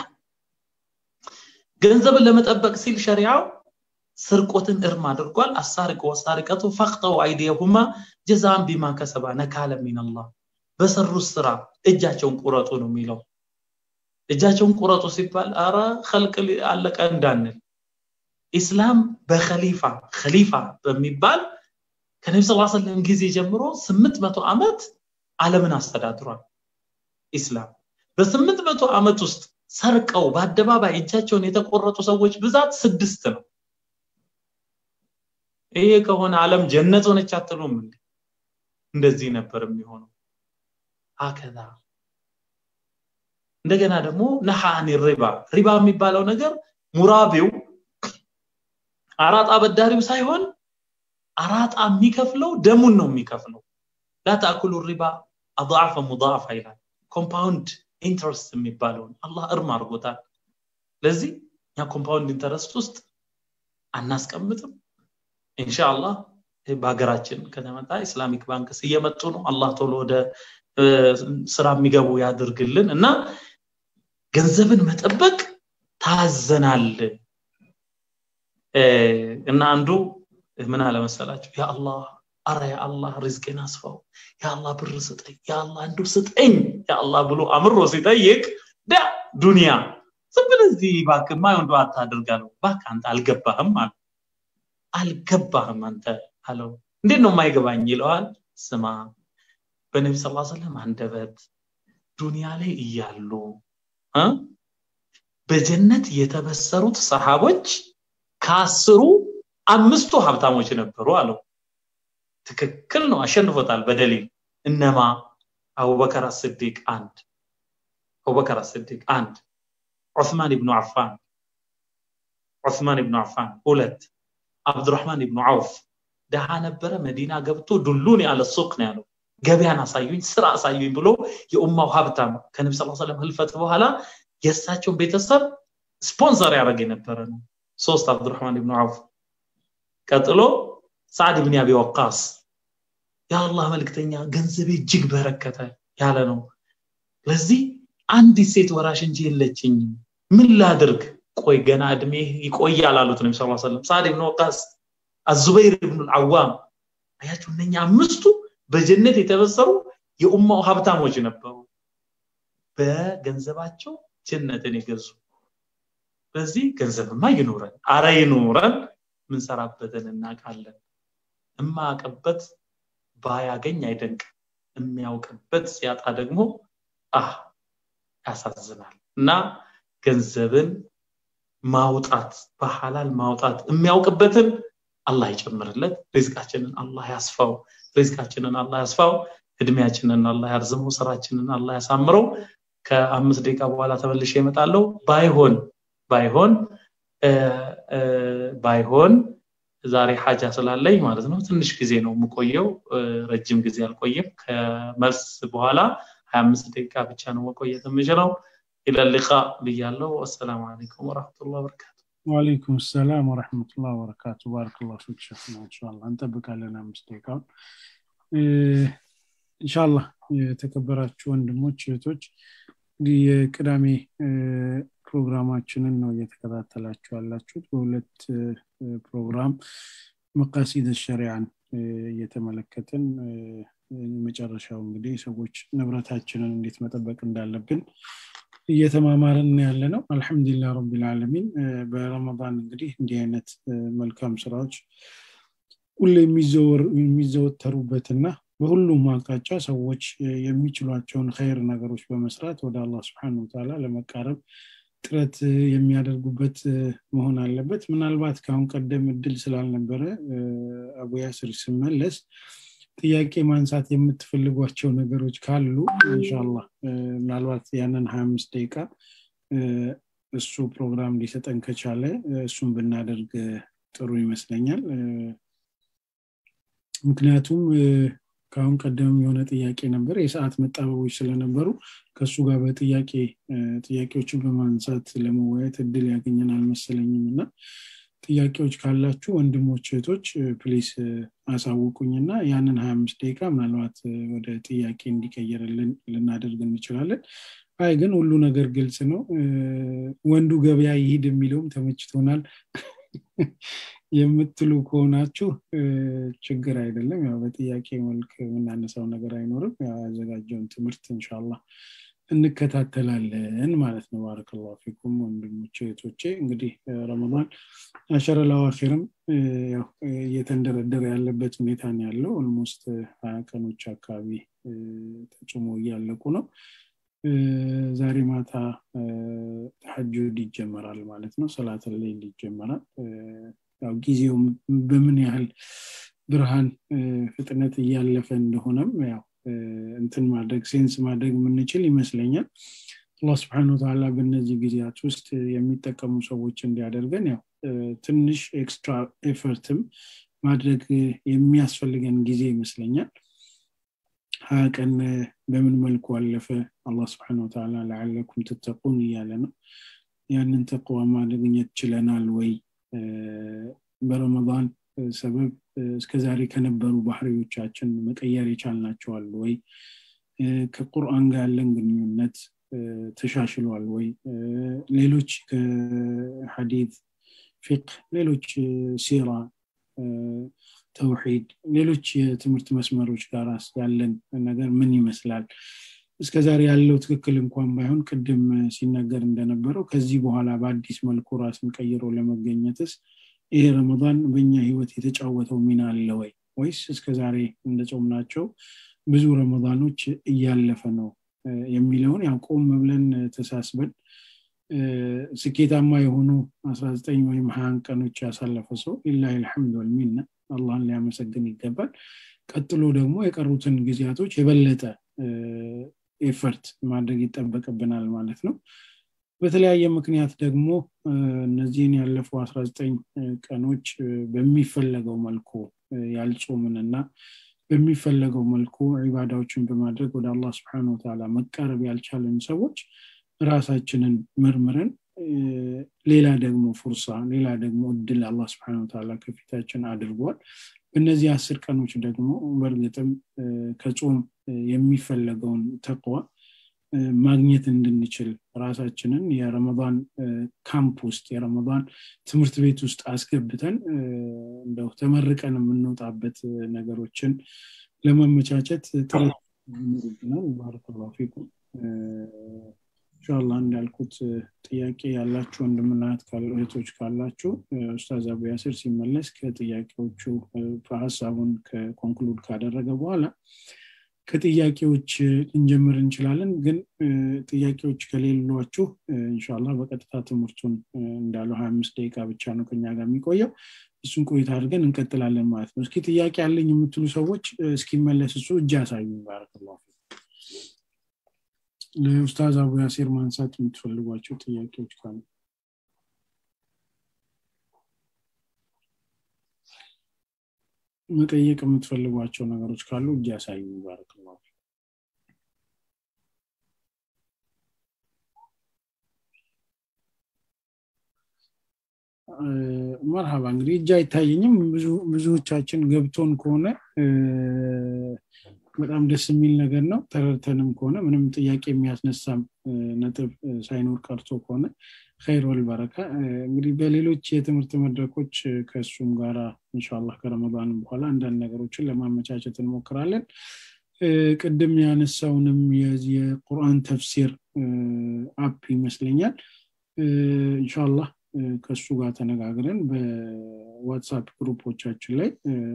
ገንዘብን ለመጠበቅ ሲል ሸሪዓው ስርቆትን እርም አድርጓል አሳሪቅ ወሳሪቀቱ ፈቅጠው አይዲየሁማ ጀዛን ቢማ ከሰባ ነካለ ሚንላህ በሰሩት ስራ እጃቸውን ቁረጡ ነው የሚለው እጃቸውን ቁረጡ ሲባል አረ ከልቅ አለቀ እንዳንል ኢስላም በከሊፋ ከሊፋ በሚባል ከነቢ ስ ሰለም ጊዜ ጀምሮ ስምንት መቶ ዓመት ዓለምን አስተዳድሯል ኢስላም በስምንት መቶ ዓመት ውስጥ ሰርቀው በአደባባይ እጃቸውን የተቆረጡ ሰዎች ብዛት ስድስት ነው ይሄ ከሆነ ዓለም ጀነት ሆነች አትሉም እንዴ እንደዚህ ነበር የሚሆነው አከዛ እንደገና ደግሞ ነሐኒ ሪባ ሪባ የሚባለው ነገር ሙራቢው አራጣ በዳሪው ሳይሆን አራጣ የሚከፍለው ደሙን ነው የሚከፍለው ላታኩሉ ሪባ አضعፈ ሙضاعፈ ይላል ኮምፓውንድ ኢንተረስት የሚባለውን አላህ እርም አድርጎታል ለዚህ እኛ ኮምፓውንድ ኢንተረስት ውስጥ አናስቀምጥም ኢንሻአላህ በሀገራችን ከተመጣ ኢስላሚክ ባንክስ እየመጡ ነው አላህ ቶሎ ወደ ስራ የሚገቡ ያድርግልን እና ገንዘብን መጠበቅ ታዘናል እና አንዱ ምን አለመሰላችሁ ያ አላህ አረ ያ አላህ ሪዝቄን አስፋው ያ አላህ ብር ስጠኝ ያ አላህ እንዱ ስጠኝ ያ አላህ ብሎ አምሮ ሲጠይቅ ዳ ዱንያ ዝም ብለህ እዚህ እባክህ ማየው እንደው አታድርጋለሁ እባክህ አንተ አልገባህም አለ አልገባህም አንተ አለው እንዴት ነው የማይገባኝ ይለዋል ስማ በነቢ ስ ሰለም አንደበት ዱንያ ላይ እያሉ በጀነት የተበሰሩት ሰሃቦች ከአስሩ አምስቱ ሀብታሞች ነበሩ አለው ትክክል ነው አሸንፎታል በደሊል እነማ አቡበከር አስዲቅ አንድ አቡበከር አስዲቅ አንድ ዑስማን ብኑ አፋን ዑስማን ብኑ አፋን ሁለት አብዱራህማን ብኑ አውፍ ደሃ ነበረ መዲና ገብቶ ዱሉን ያለ ሱቅ ነው ያለው ገበያን አሳዩኝ ስራ አሳዩኝ ብሎ የኡማው ሀብታም ከነቢ ስ ሰለም ህልፈት በኋላ የእሳቸውን ቤተሰብ ስፖንሰር ያደረገ የነበረ ነው ሶስት አብዱራህማን ብኑ አውፍ ቀጥሎ ሳዕድ ብን አቢ ወቃስ የአላህ መልክተኛ ገንዘቤ እጅግ በረከተ ያለ ነው ለዚህ አንዲት ሴት ወራሽ እንጂ የለችኝም ምን ላድርግ ቆይ ገና እድሜ ይቆያል አሉት ነቢ ስ ሰለም ሳድ ብን ወቃስ አዙበይር ብኑ ልዓዋም አያችሁ እነኛ አምስቱ በጀነት የተበሰሩ የኡማው ሀብታሞች ነበሩ በገንዘባቸው ጀነትን የገዙ በዚህ ገንዘብማ ይኑረን አረ ይኑረን ምንሰራበትን እናውቃለን እማያውቅበት ባያገኝ አይደንቅ የሚያውቅበት ሲያጣ ደግሞ አህ ያሳዝናል እና ገንዘብን ማውጣት በሐላል ማውጣት የሚያውቅበትን አላህ ይጨምርለት ሪዝቃችንን አላህ ያስፋው ሪዝቃችንን አላህ ያስፋው እድሜያችንን አላህ ያርዝመው ስራችንን አላህ ያሳምረው ከአምስት ደቂቃ በኋላ ተመልሼ እመጣለሁ ባይሆን ባይሆን ባይሆን ዛሬ ሀጃ ስላለኝ ማለት ነው ትንሽ ጊዜ ነው የምቆየው ረጅም ጊዜ አልቆይም ከመልስ በኋላ ሀያ አምስት ደቂቃ ብቻ ነው መቆየት የምችለው ኢለልቃ ብያለው አሰላሙ አለይኩም ወረህመቱላ ወበረካቱ ዋሌይኩም ሰላም ወረሕመቱላ ወበረካቱ ባረክላ ፊክ ሸፍና እንሻላ እንጠብቃለን አምስት ደቂቃውን እንሻላ የተከበራችሁ ወንድሞች እህቶች እንግዲህ የቅዳሜ ፕሮግራማችንን ነው እየተከታተላችሁ ያላችሁት በሁለት ፕሮግራም መቃሲድ ሸሪያን እየተመለከትን መጨረሻው እንግዲህ ሰዎች ንብረታችንን እንዴት መጠበቅ እንዳለብን እየተማማርን ያለ ነው አልሐምዱሊላ ረቢልዓለሚን በረመዳን እንግዲህ እንዲህ አይነት መልካም ስራዎች ሁሌ የሚዘወተሩበትና በሁሉም አቅጣጫ ሰዎች የሚችሏቸውን ኸይር ነገሮች በመስራት ወደ አላህ ስብሐነ ወተዓላ ለመቃረብ ጥረት የሚያደርጉበት መሆን አለበት ምናልባት ከአሁን ቀደም እድል ስላልነበረ አቡ ያስር ስመለስ ጥያቄ ማንሳት የምትፈልጓቸው ነገሮች ካሉ እንሻላ ምናልባት ያንን ሀያ አምስት ደቂቃ እሱ ፕሮግራም ሊሰጠን ከቻለ እሱን ብናደርግ ጥሩ ይመስለኛል ምክንያቱም ከአሁን ቀደም የሆነ ጥያቄ ነበር የሰዓት መጣበቦች ስለነበሩ ከእሱ ጋር በጥያቄ ጥያቄዎችን በማንሳት ለመወያየት እድል ያገኘን አልመሰለኝም እና ጥያቄዎች ካላችሁ ወንድሞች እህቶች ፕሊስ አሳውቁኝና ያንን ሀያ አምስት ደቂቃ ምናልባት ወደ ጥያቄ እንዲቀየርልን ልናደርግ እንችላለን አይ ግን ሁሉ ነገር ግልጽ ነው ወንዱ ገበያ ይሂድ የሚለውም ተመችቶናል የምትሉ ከሆናችሁ ችግር አይደለም ያው በጥያቄ መልክ የምናነሳው ነገር አይኖርም ያዘጋጀውን ትምህርት እንሻላ እንከታተላለን ማለት ነው ባረከላ ፊኩም ወንድሞቼ እህቶቼ እንግዲህ ረመዳን አሸረ ለዋኪርም እየተንደረደረ ያለበት ሁኔታ ነው ያለው ኦልሞስት ሀያ ቀኖች አካባቢ ተጭሞ እያለቁ ነው ዛሬ ማታ ተሐጁድ ይጀመራል ማለት ነው ሰላት ሌል ይጀመራል ያው ጊዜው በምን ያህል ብርሃን ፍጥነት እያለፈ እንደሆነም ያው እንትን ማድረግ ሴንስ ማድረግ የምንችል ይመስለኛል አላህ ስብሐነ ወተዓላ በእነዚህ ጊዜያት ውስጥ የሚጠቀሙ ሰዎች እንዲያደርገን ያው ትንሽ ኤክስትራ ኤፈርትም ማድረግ የሚያስፈልገን ጊዜ ይመስለኛል ሀያ ቀን በምን መልኩ አለፈ አላህ ስብሐነ ወተዓላ ለዓለኩም ትተቁን እያለ ነው ያንን ተቅዋ ማግኘት ችለናል ወይ በረመዳን ሰበብ እስከዛሬ ከነበሩ ባህሪዎቻችን መቀየር የቻልናቸዋል ወይ ከቁርአን ጋር ያለን ግንኙነት ተሻሽሏል ወይ ሌሎች ከሐዲት ፊቅህ ሌሎች ሲራ ተውሒድ ሌሎች የትምህርት መስመሮች ጋር ያለን ነገር ምን ይመስላል እስከ ዛሬ ያለው ትክክል እንኳን ባይሆን ቅድም ሲነገር እንደነበረው ከዚህ በኋላ በአዲስ መልኩ ራስን ቀይሮ ለመገኘትስ ይሄ ረመዳን በእኛ ህይወት የተጫወተው ሚና አለ ወይ ወይስ እስከ ዛሬ እንደጾምናቸው ብዙ ረመዳኖች እያለፈ ነው የሚለውን ያው ቆም ብለን ተሳስበን ስኬታማ የሆኑ 19 ወይም ሀያን ቀኖች ያሳለፈ ሰው ሊላ ልሐምድ ወልሚና አላህን ሊያመሰግን ይገባል ቀጥሎ ደግሞ የቀሩትን ጊዜያቶች የበለጠ ኤፈርት ማድረግ ይጠበቅብናል ማለት ነው በተለያየ ምክንያት ደግሞ እነዚህን ያለፉ 19 ቀኖች በሚፈለገው መልኩ ያልጾምንና በሚፈለገው መልኩ ዒባዳዎችን በማድረግ ወደ አላህ ስብሐነ ወተዓላ መቃረብ ያልቻለን ሰዎች ራሳችንን መርምረን ሌላ ደግሞ ፉርሳ ሌላ ደግሞ እድል አላህ ስብሐነ ወተዓላ ከፊታችን አድርጓል በእነዚህ አስር ቀኖች ደግሞ በእርግጥም ከጾም የሚፈለገውን ተቅዋ ማግኘት እንድንችል ራሳችንን የረመዳን ካምፕ ውስጥ የረመዳን ትምህርት ቤት ውስጥ አስገብተን እንደው ተመርቀን የምንወጣበት ነገሮችን ለማመቻቸት ጥረት ይኖርብናል ባረከላሁ ፊኩም ኢንሻላ እንዳልኩት ጥያቄ ያላችሁ ወንድምና እህቶች ካላችሁ ኡስታዝ አቡ ያስር ሲመለስ ከጥያቄዎቹ ሀሳቡን ኮንክሉድ ካደረገ በኋላ ከጥያቄዎች ልንጀምር እንችላለን ግን ጥያቄዎች ከሌሏችሁ እንሻላ በቀጥታ ትምህርቱን እንዳለው ሀያ አምስት ደቂቃ ብቻ ነው ከኛ ጋር የሚቆየው እሱን ቆይታ አድርገን እንቀጥላለን ማለት ነው እስኪ ጥያቄ ያለኝ የምትሉ ሰዎች እስኪመለስ እሱ እጅ ያሳዩ ባረክላ ለኡስታዝ አቡ ያሴር ማንሳት የምትፈልጓቸው ጥያቄዎች ካሉ መጠየቅ የምትፈልጓቸው ነገሮች ካሉ እጅ ያሳዩ ባረክላ መርሃባ እንግዲህ እጅ አይታየኝም ብዙዎቻችን ገብቶን ከሆነ በጣም ደስ የሚል ነገር ነው ተረድተንም ከሆነ ምንም ጥያቄ የሚያስነሳም ነጥብ ሳይኖር ቀርቶ ከሆነ ኸይር ወልበረካ እንግዲህ በሌሎች የትምህርት መድረኮች ከእሱም ጋራ እንሻላ ከረመዳን በኋላ አንዳንድ ነገሮችን ለማመቻቸት እንሞክራለን ቅድም ያነሳውንም የቁርአን ተፍሲር አፕ ይመስለኛል እንሻላህ ከእሱ ጋር ተነጋግረን በዋትሳፕ ግሩፖቻችን ላይ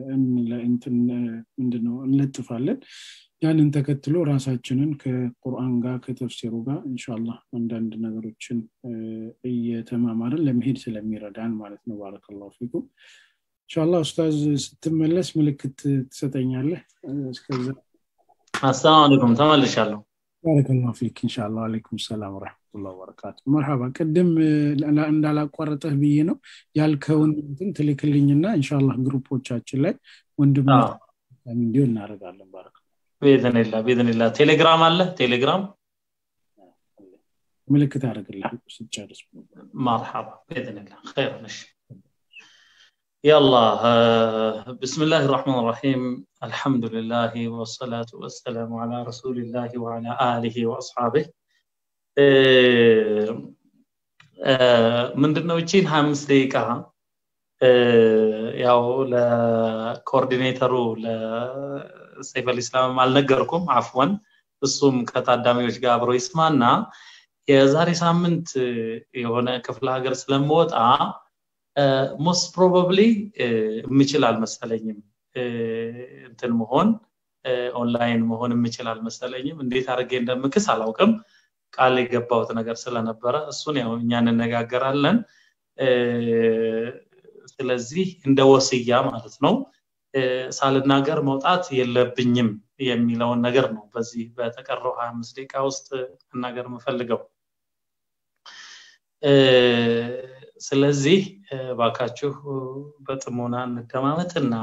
ምንድነው እንለጥፋለን ያንን ተከትሎ ራሳችንን ከቁርአን ጋር ከተፍሲሩ ጋር እንሻላ አንዳንድ ነገሮችን እየተማማርን ለመሄድ ስለሚረዳን ማለት ነው ባረከላሁ ፊኩም እንሻላ ኡስታዝ ስትመለስ ምልክት ትሰጠኛለህ እስከዛ አሰላሙ አለይኩም ተመልሻለሁ ባረከላሁ ፊክ እንሻላ አለይኩም ሰላም ወረሕመቱላ ወበረካቱ መርሃባ ቅድም እንዳላቋረጠህ ብዬ ነው ያልከውን እንትን ትልክልኝና እንሻላ ግሩፖቻችን ላይ ወንድም እንዲሁ እናደርጋለን ባረክ ቤዝንላ ቤዝንላ ቴሌግራም አለ ቴሌግራም ምልክት አደርግልሃል ስጨርስ መርሐባ ቤዝንላ ኸይር ነሽ يلا بسم الله الرحمن الرحيم الحمد لله والصلاة والسلام على رسول الله وعلى آله وأصحابه ምንድነው እቺን ሀያ አምስት ደቂቃ ያው ለኮኦርዲኔተሩ ለሰይፍ አልኢስላም አልነገርኩም አፍወን እሱም ከታዳሚዎች ጋር አብሮ ይስማና የዛሬ ሳምንት የሆነ ክፍለ ሀገር ስለምወጣ ሞስት ፕሮባብሊ የምችል አልመሰለኝም እንትን መሆን ኦንላይን መሆን የምችል አልመሰለኝም እንዴት አድርጌ እንደምክስ አላውቅም ቃል የገባውት ነገር ስለነበረ እሱን ያው እኛ እንነጋገራለን ስለዚህ እንደ ወስያ ማለት ነው ሳልናገር መውጣት የለብኝም የሚለውን ነገር ነው በዚህ በተቀረው ሀያ አምስት ደቂቃ ውስጥ መናገር የምፈልገው ስለዚህ ባካችሁ በጥሞና እንደማመጥና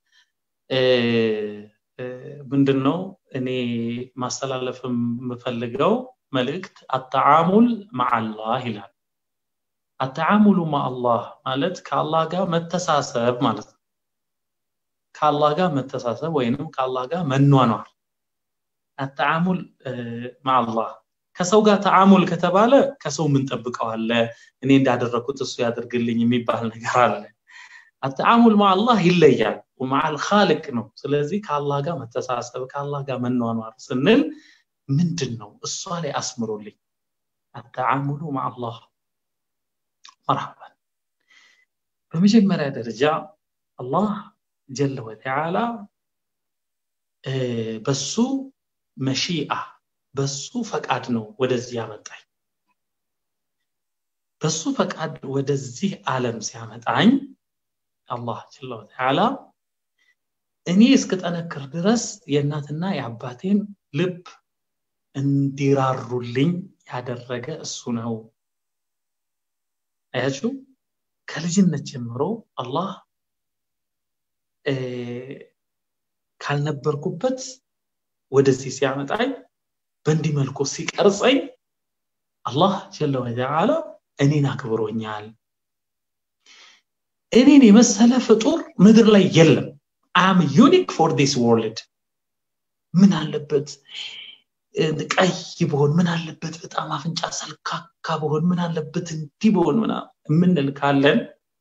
ምንድን ነው እኔ ማስተላለፍ የምፈልገው መልእክት አተዓሙል ማዓላህ ይላል አተዓሙሉ ማአላህ ማለት ከአላህ ጋር መተሳሰብ ማለት ነው ከአላህ ጋር መተሳሰብ ወይንም ከአላህ ጋር መኗኗር አተዓሙል ማአላህ ከሰው ጋር ተዓሙል ከተባለ ከሰው ምንጠብቀው አለ እኔ እንዳደረግኩት እሱ ያደርግልኝ የሚባል ነገር አለ አተዓሙል ማአላህ ይለያል ወማዓል ካልቅ ነው ስለዚህ ከአላህ ጋር መተሳሰብ ከአላህ ጋር መኗኗር ስንል ምንድን ነው እሷ ላይ አስምሩልኝ አተዓሙሉ ማአላህ መርሐባን በመጀመሪያ ደረጃ አላህ ጀለ ወተዓላ በሱ መሺአ በሱ ፈቃድ ነው ወደዚህ ያመጣኝ በሱ ፈቃድ ወደዚህ ዓለም ሲያመጣኝ አላህ ጀለ ወተዓላ እኔ እስክጠነክር ድረስ የእናትና የአባቴን ልብ እንዲራሩልኝ ያደረገ እሱ ነው አያችሁ ከልጅነት ጀምሮ አላህ ካልነበርኩበት ወደዚህ ሲያመጣኝ በእንዲህ መልኩ ሲቀርጸኝ አላህ ጀለ ወተዓላ እኔን አክብሮኛል እኔን የመሰለ ፍጡር ምድር ላይ የለም አም ዩኒክ ፎር ዲስ ወርልድ ምን አለበት ቀይ በሆን ምን አለበት በጣም አፍንጫ ሰልካካ በሆን ምን አለበት እንዲህ በሆን ምና የምንል ካለን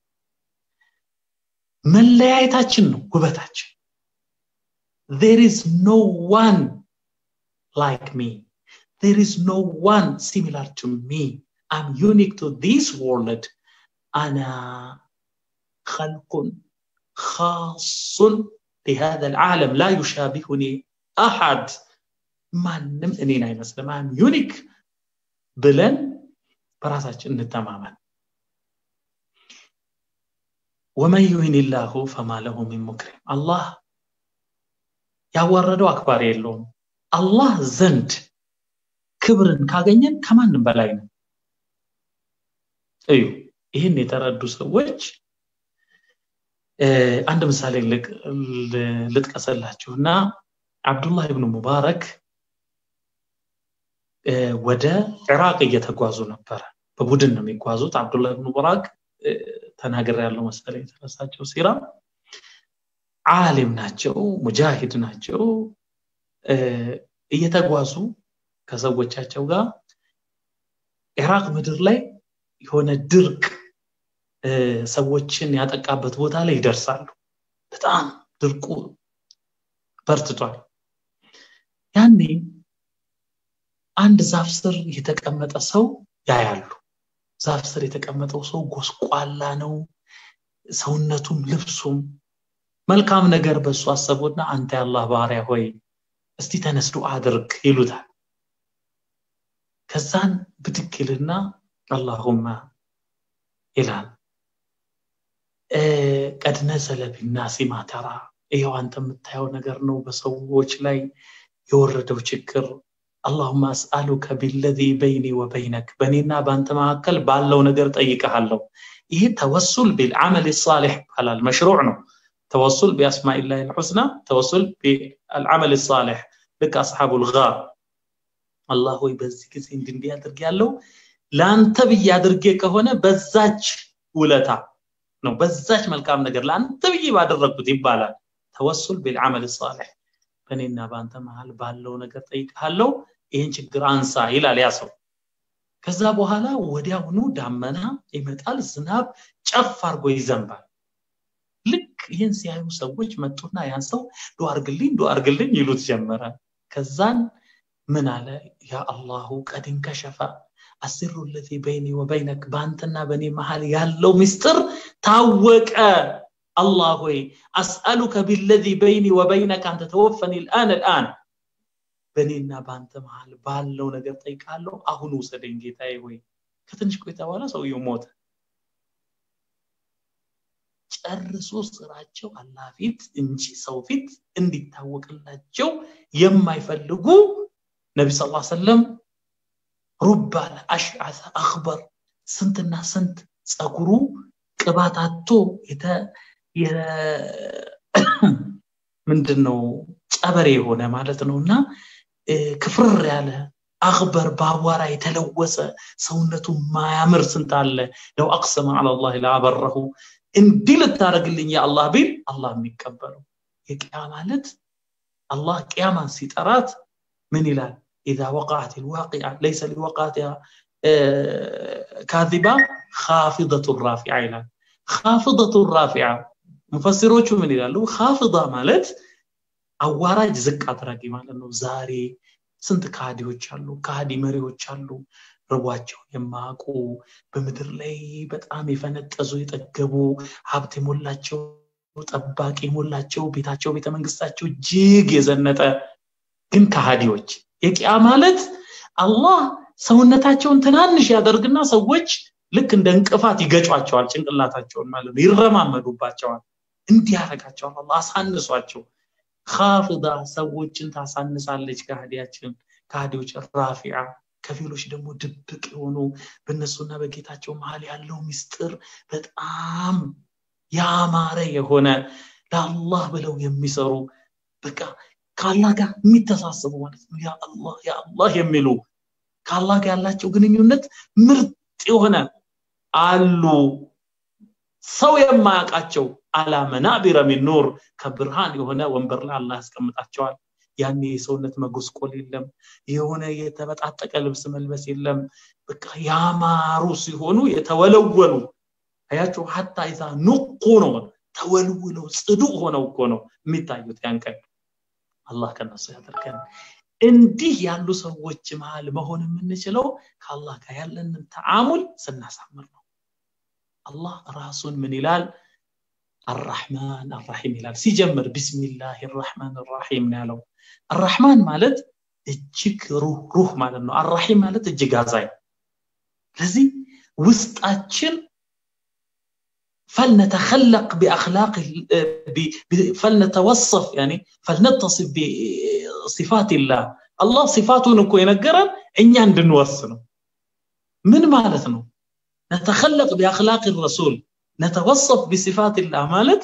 መለያየታችን ነው ውበታችን there is no one like me there is no one similar to me i'm unique to this world انا خلق خاص لهذا العالم لا يشابهني احد ማንም እኔን አይመስልም አም ዩኒክ ብለን በራሳችን እንተማመን ወመን ዩሂን ላሁ ፈማ ለሁ ሚን ሙክሪም አላህ ያዋረደው አክባሪ የለውም አላህ ዘንድ ክብርን ካገኘን ከማንም በላይ ነው እዩ ይህን የተረዱ ሰዎች አንድ ምሳሌ ልጥቀሰላችሁ እና አብዱላህ ብኑ ሙባረክ ወደ ኢራቅ እየተጓዙ ነበረ በቡድን ነው የሚጓዙት አብዱላህ ብኑ ሙባረክ ተናገር ያለው መሰለ የተረሳቸው ሲራ አሊም ናቸው ሙጃሂድ ናቸው እየተጓዙ ከሰዎቻቸው ጋር ኢራቅ ምድር ላይ የሆነ ድርቅ ሰዎችን ያጠቃበት ቦታ ላይ ይደርሳሉ በጣም ድርቁ በርትቷል ያኔ አንድ ዛፍ ስር የተቀመጠ ሰው ያያሉ ዛፍ ስር የተቀመጠው ሰው ጎስቋላ ነው ሰውነቱም ልብሱም መልካም ነገር በእሱ አሰቡና አንተ የአላህ ባሪያ ሆይ እስቲ ተነስዶ አድርግ ይሉታል ከዛን ብድግ ይልና አላሁማ ይላል ቀድ ነዘለ ቢናሲ ማተራ ይኸው አንተ የምታየው ነገር ነው በሰዎች ላይ የወረደው ችግር አላሁማ አስአሉከ ቢለዚ በይኒ ወበይነክ በእኔና በአንተ መካከል ባለው ነገር ጠይቀሃለሁ ይህ ተወሱል ቢልዓመል ሳሌሕ ይባላል መሽሩዕ ነው ተወሱል ቢአስማኢላህ ልሑስና ተወሱል ቢልዓመል ሳሌሕ ልክ አስሓቡ ልጋር አላህ ሆይ በዚህ ጊዜ እንድንዲህ አድርግ ያለው ለአንተ ብዬ አድርጌ ከሆነ በዛች ውለታ ነው በዛች መልካም ነገር ለአንተ ብዬ ባደረግኩት ይባላል ተወሱል ቢልዓመል ሳሌሕ በእኔና በአንተ መሀል ባለው ነገር ጠይቃለው ይህን ችግር አንሳ ይላል ያ ሰው ከዛ በኋላ ወዲያውኑ ዳመና ይመጣል ዝናብ ጨፍ አርጎ ይዘንባል ልክ ይህን ሲያዩ ሰዎች መጡና ያን ሰው ዱ አርግልኝ ዱ አርግልኝ ይሉት ጀመረ ከዛን ምን አለ ያ አላሁ ቀድ እንከሸፈ አስሩ ለዚ በይኒ ወበይነክ በአንተና በእኔ መሀል ያለው ምስጢር ታወቀ الله ሆይ አስአሉከ ቢለዚ በይኒ ወበይነክ አንተ ተወፈኒ ልአን ልአን በእኔና በአንተ መሀል ባለው ነገር ጠይቃለሁ አሁን ውሰደኝ ጌታዬ ሆይ ከትንሽ ቆይታ በኋላ ሰውየው ሞተ ጨርሶ ስራቸው አላህ ፊት እንጂ ሰው ፊት እንዲታወቅላቸው የማይፈልጉ ነቢ ስ ሰለም ሩባ አሽዓሰ አክበር ስንትና ስንት ፀጉሩ ቅባታቶ ምንድን ነው ጨበሬ የሆነ ማለት ነው እና ክፍርር ያለ አክበር በአቧራ የተለወሰ ሰውነቱ ማያምር ስንት አለ ለው አቅሰመ አላላህ ላበረሁ እንዲህ ልታደረግልኝ የአላህ ቢል አላህ የሚቀበለው የቅያ ማለት አላህ ቅያማን ሲጠራት ምን ይላል ኢዛ ወቃዓት ልዋቂዓ ለይሰ ሊወቃትያ ካዚባ ካፊደቱ ራፊዓ ይላል ካፍደቱ ራፊዓ ሙፈሲሮቹ ምን ይላሉ ካፍዳ ማለት አዋራጅ ዝቅ አድራጊ ማለት ነው ዛሬ ስንት ካህዲዎች አሉ ካህዲ መሪዎች አሉ ርቧቸውን የማያውቁ በምድር ላይ በጣም የፈነጠዙ የጠገቡ ሀብት የሞላቸው ጠባቂ የሞላቸው ቤታቸው ቤተመንግስታቸው እጅግ የዘነጠ ግን ካሃዲዎች የቂያ ማለት አላህ ሰውነታቸውን ትናንሽ ያደርግና ሰዎች ልክ እንደ እንቅፋት ይገጯቸዋል ጭንቅላታቸውን ማለት ነው ይረማመዱባቸዋል እንዲህ ያደረጋቸዋል አላ አሳንሷቸው ካፍዳ ሰዎችን ታሳንሳለች ካህዲያችን ካህዲዎች ራፊዓ ከፊሎች ደግሞ ድብቅ የሆኑ በእነሱና በጌታቸው መሀል ያለው ምስጢር በጣም ያማረ የሆነ ለአላህ ብለው የሚሰሩ በቃ ከአላህ ጋር የሚተሳሰቡ ማለት ነው ያ አላህ ያ አላህ የሚሉ ከአላህ ጋር ያላቸው ግንኙነት ምርጥ የሆነ አሉ ሰው የማያውቃቸው አላ መናቢረ ሚን ኑር ከብርሃን የሆነ ወንበር ላይ አላህ ያስቀምጣቸዋል ያኔ የሰውነት መጎስቆል የለም የሆነ የተበጣጠቀ ልብስ መልበስ የለም በቃ ያማሩ ሲሆኑ የተወለወሉ አያቸው ሀታ ይዛ ንቁ ነው ተወልውለው ጽዱ ሆነው እኮ ነው የሚታዩት ያን ቀን አላህ ከነሱ ያደርገን እንዲህ ያሉ ሰዎች መሃል መሆን የምንችለው ከአላህ ጋር ያለንን ተዓሙል ስናሳምር ነው አላህ ራሱን ምን ይላል አራሕማን አራሒም ይላል ሲጀምር ቢስሚላህ ራሕማን ራሒም ነው ያለው አራሕማን ማለት እጅግ ሩህ ሩህ ማለት ነው አራሒም ማለት እጅግ አዛኝ ስለዚህ ውስጣችን فلنتخلق باخلاق فلنتوصف يعني فلنتصف بصفات الله الله صفاتون እኮ የነገረን እኛ እንድንወስነው ምን ማለት ነው نتخلق باخلاق الرسول نتوصف بصفات الله ማለት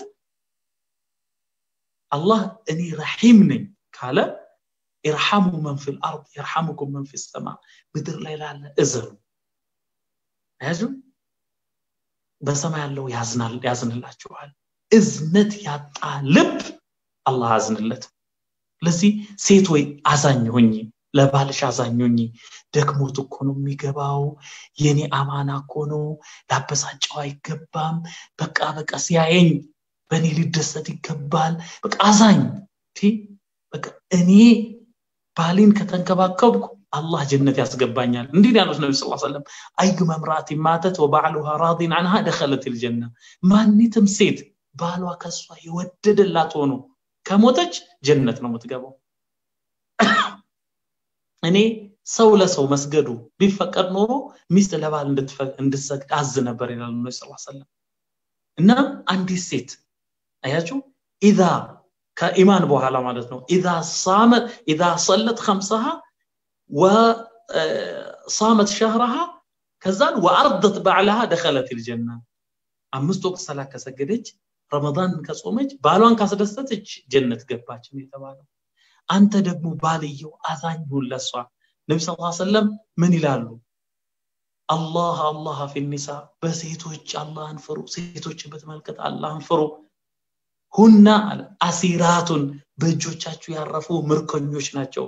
الله እኔ ረሒም ነኝ ካለ ኢርሐሙ መን ፊ ልአርድ የርሐሙኩም መን ፊ ሰማ ምድር ላይ ላለ እዘኑ ያዙ በሰማይ ያለው ያዝናል ያዝንላችኋል እዝነት ያጣ ልብ አላህ አዝንለት ስለዚህ ሴት ወይ አዛኝ ሆኝ ለባልሽ አዛኝ ሆኝ ደክሞት እኮ ነው የሚገባው የኔ አማና እኮ ነው ላበሳጨው አይገባም በቃ በቃ ሲያየኝ በእኔ ሊደሰት ይገባል በቃ አዛኝ በቃ እኔ ባሌን ከተንከባከብኩ አላህ ጀነት ያስገባኛል እንዲህ ያሉት ነቢ ስ ሰለም አዩመ ምርአት ማተት ወባዕሉሃ ራዲን አንሃ ደኸለት ልጀና ማኒትም ሴት ባሏ ከሷ የወደደላት ሆኖ ከሞተች ጀነት ነው የምትገባው እኔ ሰው ለሰው መስገዱ ቢፈቀድ ኖሮ ሚስት ለባል እንድትሰግድ አዝ ነበር ይላሉ ነቢ ስ ሰለም እና አንዲት ሴት አያችሁ ኢዛ ከኢማን በኋላ ማለት ነው ኢዛ ሳመት ኢዛ ሰለት ከምሰሃ وصامت شهرها ከዛን ወአርደት ባዕላሃ ደኸለት ልጀና አምስት ወቅት ሰላት ከሰገደች ረመዳን ከጾመች ባሏን ካስደሰተች ጀነት ገባች የተባለው አንተ ደግሞ ባልየው አዛኝ ሁን ለሷ ነቢ ስ ሰለም ምን ይላሉ አላህ አላህ ፊኒሳ በሴቶች አላህን ፍሩ ሴቶችን በተመልከት አላህን ፍሩ ሁና አለ አሲራቱን በእጆቻችሁ ያረፉ ምርኮኞች ናቸው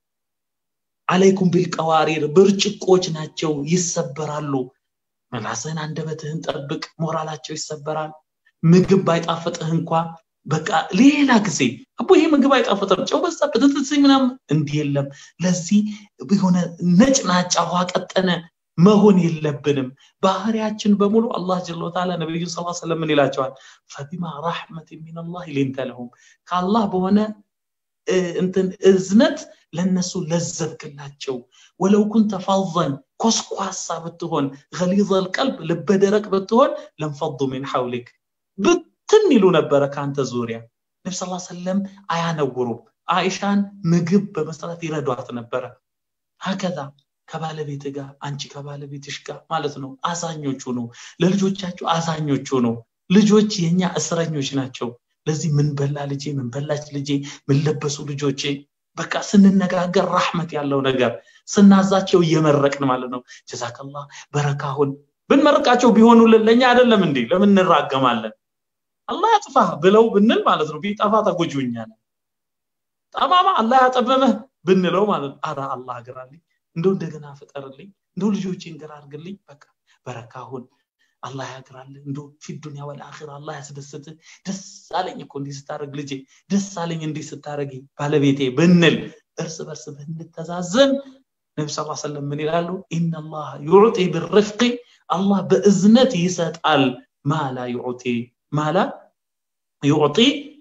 አለይኩም ቢልቀዋሪር ብርጭቆች ናቸው ይሰበራሉ መላስህን አንደበትህን ጠብቅ ሞራላቸው ይሰበራል ምግብ ባይጣፍጥህ እንኳ በቃ ሌላ ጊዜ አቦ ይሄ ምግብ አይጣፍጥም ጨው በዛበት እንትስኝ ምናምን እንዲህ የለም ለዚህ የሆነ ነጭ ናጫ ውሃ ቀጠነ መሆን የለብንም ባህሪያችን በሙሉ አላህ ጀለ ወተዓላ ነቢዩ ስ ሰለም ምን ይላቸዋል ፈቢማ ራሕመት ሚንላህ ሊንተ ለሁም ከአላህ በሆነ እንትን እዝነት ለነሱ ለዘብክላቸው ወለው ኩንተ ፋዘን ኮስኳሳ ብትሆን ገሊዘ ልቀልብ ልበደረቅ ብትሆን ለንፈዱ ሚን ሐውሊክ ብትን ይሉ ነበረ ከአንተ ዙሪያ ነቢ ስ ሰለም አያነውሩም አይሻን ምግብ በመስራት ይረዷት ነበረ ሀከዛ ከባለቤት ጋር አንቺ ከባለቤትሽ ጋር ማለት ነው አዛኞቹ ነው ለልጆቻችሁ አዛኞቹ ነው ልጆች የኛ እስረኞች ናቸው ለዚህ ምን በላ ልጄ ምን በላች ልጄ ምን ለበሱ ልጆቼ በቃ ስንነጋገር ራህመት ያለው ነገር ስናዛቸው እየመረቅን ማለት ነው ጀዛከላ በረካሁን ብንመርቃቸው ቢሆኑልን ለእኛ አይደለም እንዴ ለምን እንራገማለን አላህ ያጥፋ ብለው ብንል ማለት ነው ቢጠፋ ተጎጆኛለን ጠማማ አላህ ያጠመመህ ብንለው ማለት ነው አረ አላህ አግራልኝ እንደው እንደገና ፍጠርልኝ እንደው ልጆቼን ግራ አድርግልኝ በቃ በረካሁን አላህ ያግራልህ እንዶ ፊ ዱኒያ ወልአኺራ አላህ ያስደስት ደስ አለኝ እኮ እንዲህ ስታደረግ ልጄ ደስ አለኝ እንዲህ ስታደረግ ባለቤቴ ብንል እርስ በርስ ብንተዛዘን ነቢ ስ ሰለም ምን ይላሉ ኢናላህ ዩዕጢ ብርፍቂ አላህ በእዝነት ይሰጣል ማላ ዩዕጢ ማላ ዩዕጢ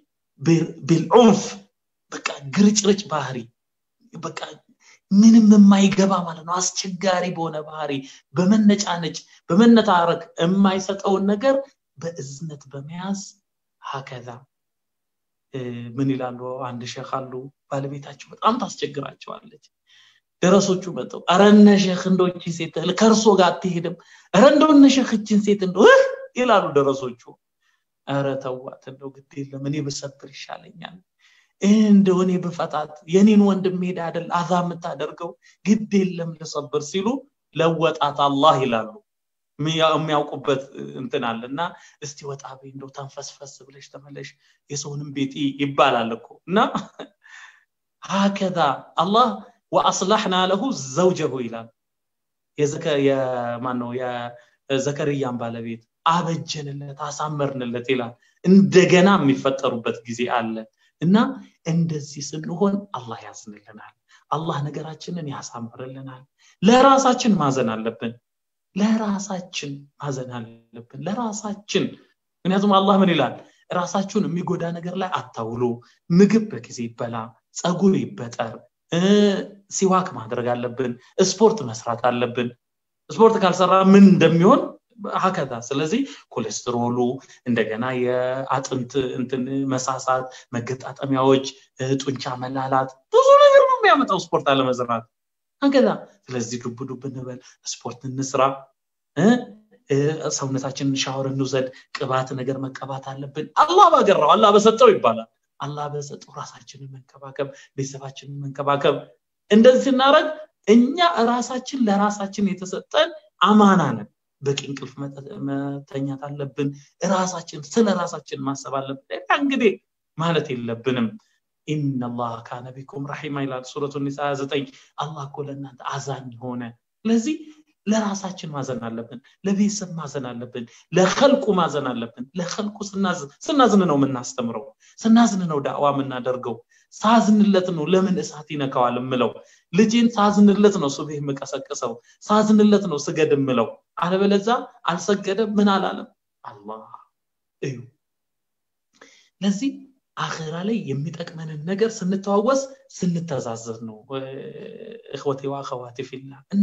ቢልዑንፍ በቃ ግርጭርጭ ባህሪ በቃ ምንም የማይገባ ማለት ነው አስቸጋሪ በሆነ ባህሪ በመነጫነጭ በመነታረክ የማይሰጠውን ነገር በእዝነት በመያዝ ሀከዛ ምን ይላሉ አንድ ሼክ አሉ ባለቤታቸው በጣም ታስቸግራቸዋለች ደረሶቹ መጠው አረ እነ ሼክ እንደቺ ሴት ከእርሶ ጋር አትሄድም አረ እንደው እነ ሼክ እችን ሴት እንደው ይላሉ ደረሶቹ አረ ተዋት እንደው ግድ የለም እኔ ብሰብር ይሻለኛል እንደው እኔ ብፈታት የኔን ወንድም ሄዳ አይደል አዛ የምታደርገው ግድ የለም ልሰብር ሲሉ ለወጣት አላህ ይላሉ የሚያውቁበት እንትን አለ እና እስቲ ወጣ በይ እንደው ተንፈስፈስ ብለሽ ተመለሽ የሰውንም ቤት ይባላል እኮ እና ሀከዛ አላህ ወአስላሕና ለሁ ዘውጀሁ ይላል የማነው የዘከርያን ባለቤት አበጀንለት አሳመርንለት ይላል እንደገና የሚፈጠሩበት ጊዜ አለ እና እንደዚህ ስንሆን አላህ ያዝንልናል አላህ ነገራችንን ያሳምርልናል ለራሳችን ማዘን አለብን ለራሳችን ማዘን አለብን ለራሳችን ምክንያቱም አላህ ምን ይላል ራሳችሁን የሚጎዳ ነገር ላይ አታውሉ ምግብ በጊዜ ይበላ ፀጉር ይበጠር ሲዋክ ማድረግ አለብን ስፖርት መስራት አለብን ስፖርት ካልሰራ ምን እንደሚሆን ሀከዛ ስለዚህ ኮሌስትሮሉ እንደገና የአጥንት እንትን መሳሳት መገጣጠሚያዎች ጡንቻ መላላት ብዙ ነገር ነው የሚያመጣው ስፖርት አለመዝራት ሀከዛ ስለዚህ ዱብ ዱብ እንበል ስፖርት እንስራ ሰውነታችንን ሻወር እንውሰድ ቅባት ነገር መቀባት አለብን አላህ ባገራው አላህ በሰጠው ይባላል አላህ በሰጠው ራሳችንን መንከባከብ ቤተሰባችንን መንከባከብ እንደዚህ ስናደረግ እኛ ራሳችን ለራሳችን የተሰጠን አማና ነን በቂ እንቅልፍ መተኛት አለብን ራሳችን ስለ ራሳችን ማሰብ አለብን እንግዲህ ማለት የለብንም ኢነላህ ካነ ቢኩም ረሒማ ይላል ሱረቱ ኒሳ 29 አላህ እኮ ለእናንተ አዛኝ ሆነ ስለዚህ ለራሳችን ማዘን አለብን ለቤተሰብ ማዘን አለብን ለከልቁ ማዘን አለብን ለከልቁ ስናዝን ነው የምናስተምረው ስናዝን ነው ዳዕዋ የምናደርገው ሳዝንለት ነው ለምን እሳት ይነካዋል ምለው ልጄን ሳዝንለት ነው ሱብህ የምቀሰቅሰው ሳዝንለት ነው ስገድ ምለው አለበለዛ አልሰገደም ምን አላለም አላህ እዩ ለዚህ አኼራ ላይ የሚጠቅመንን ነገር ስንተዋወስ ስንተዛዘዝ ነው እኽወቴ ወአኸዋቲ ፊላ እና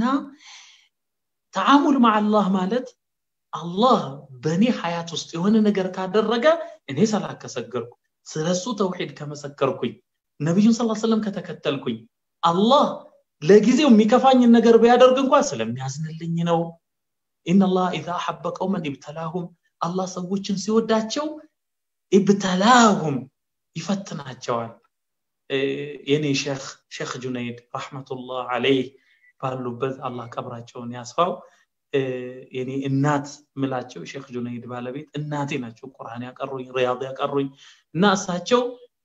ተዓሙል ማዕ አላህ ማለት አላህ በእኔ ሀያት ውስጥ የሆነ ነገር ካደረገ እኔ ሰላት ከሰገርኩ ስለሱ ተውሒድ ከመሰከርኩኝ ነቢዩን ስ ሰለም ከተከተልኩኝ አላህ ለጊዜው የሚከፋኝን ነገር ቢያደርግ እንኳ ስለሚያዝንልኝ ነው ኢነላህ ኢዛ አሐበ ቀውመን ኢብተላሁም አላህ ሰዎችን ሲወዳቸው ኢብተላሁም ይፈትናቸዋል የኔ ሼክ ሼክ ጁነይድ ረሕመቱላህ አለይህ ባሉበት አላህ ቀብራቸውን ያስፋው የኔ እናት ምላቸው ሼክ ጁነይድ ባለቤት እናቴ ናቸው ቁርአን ያቀሩኝ ሪያድ ያቀሩኝ እና እሳቸው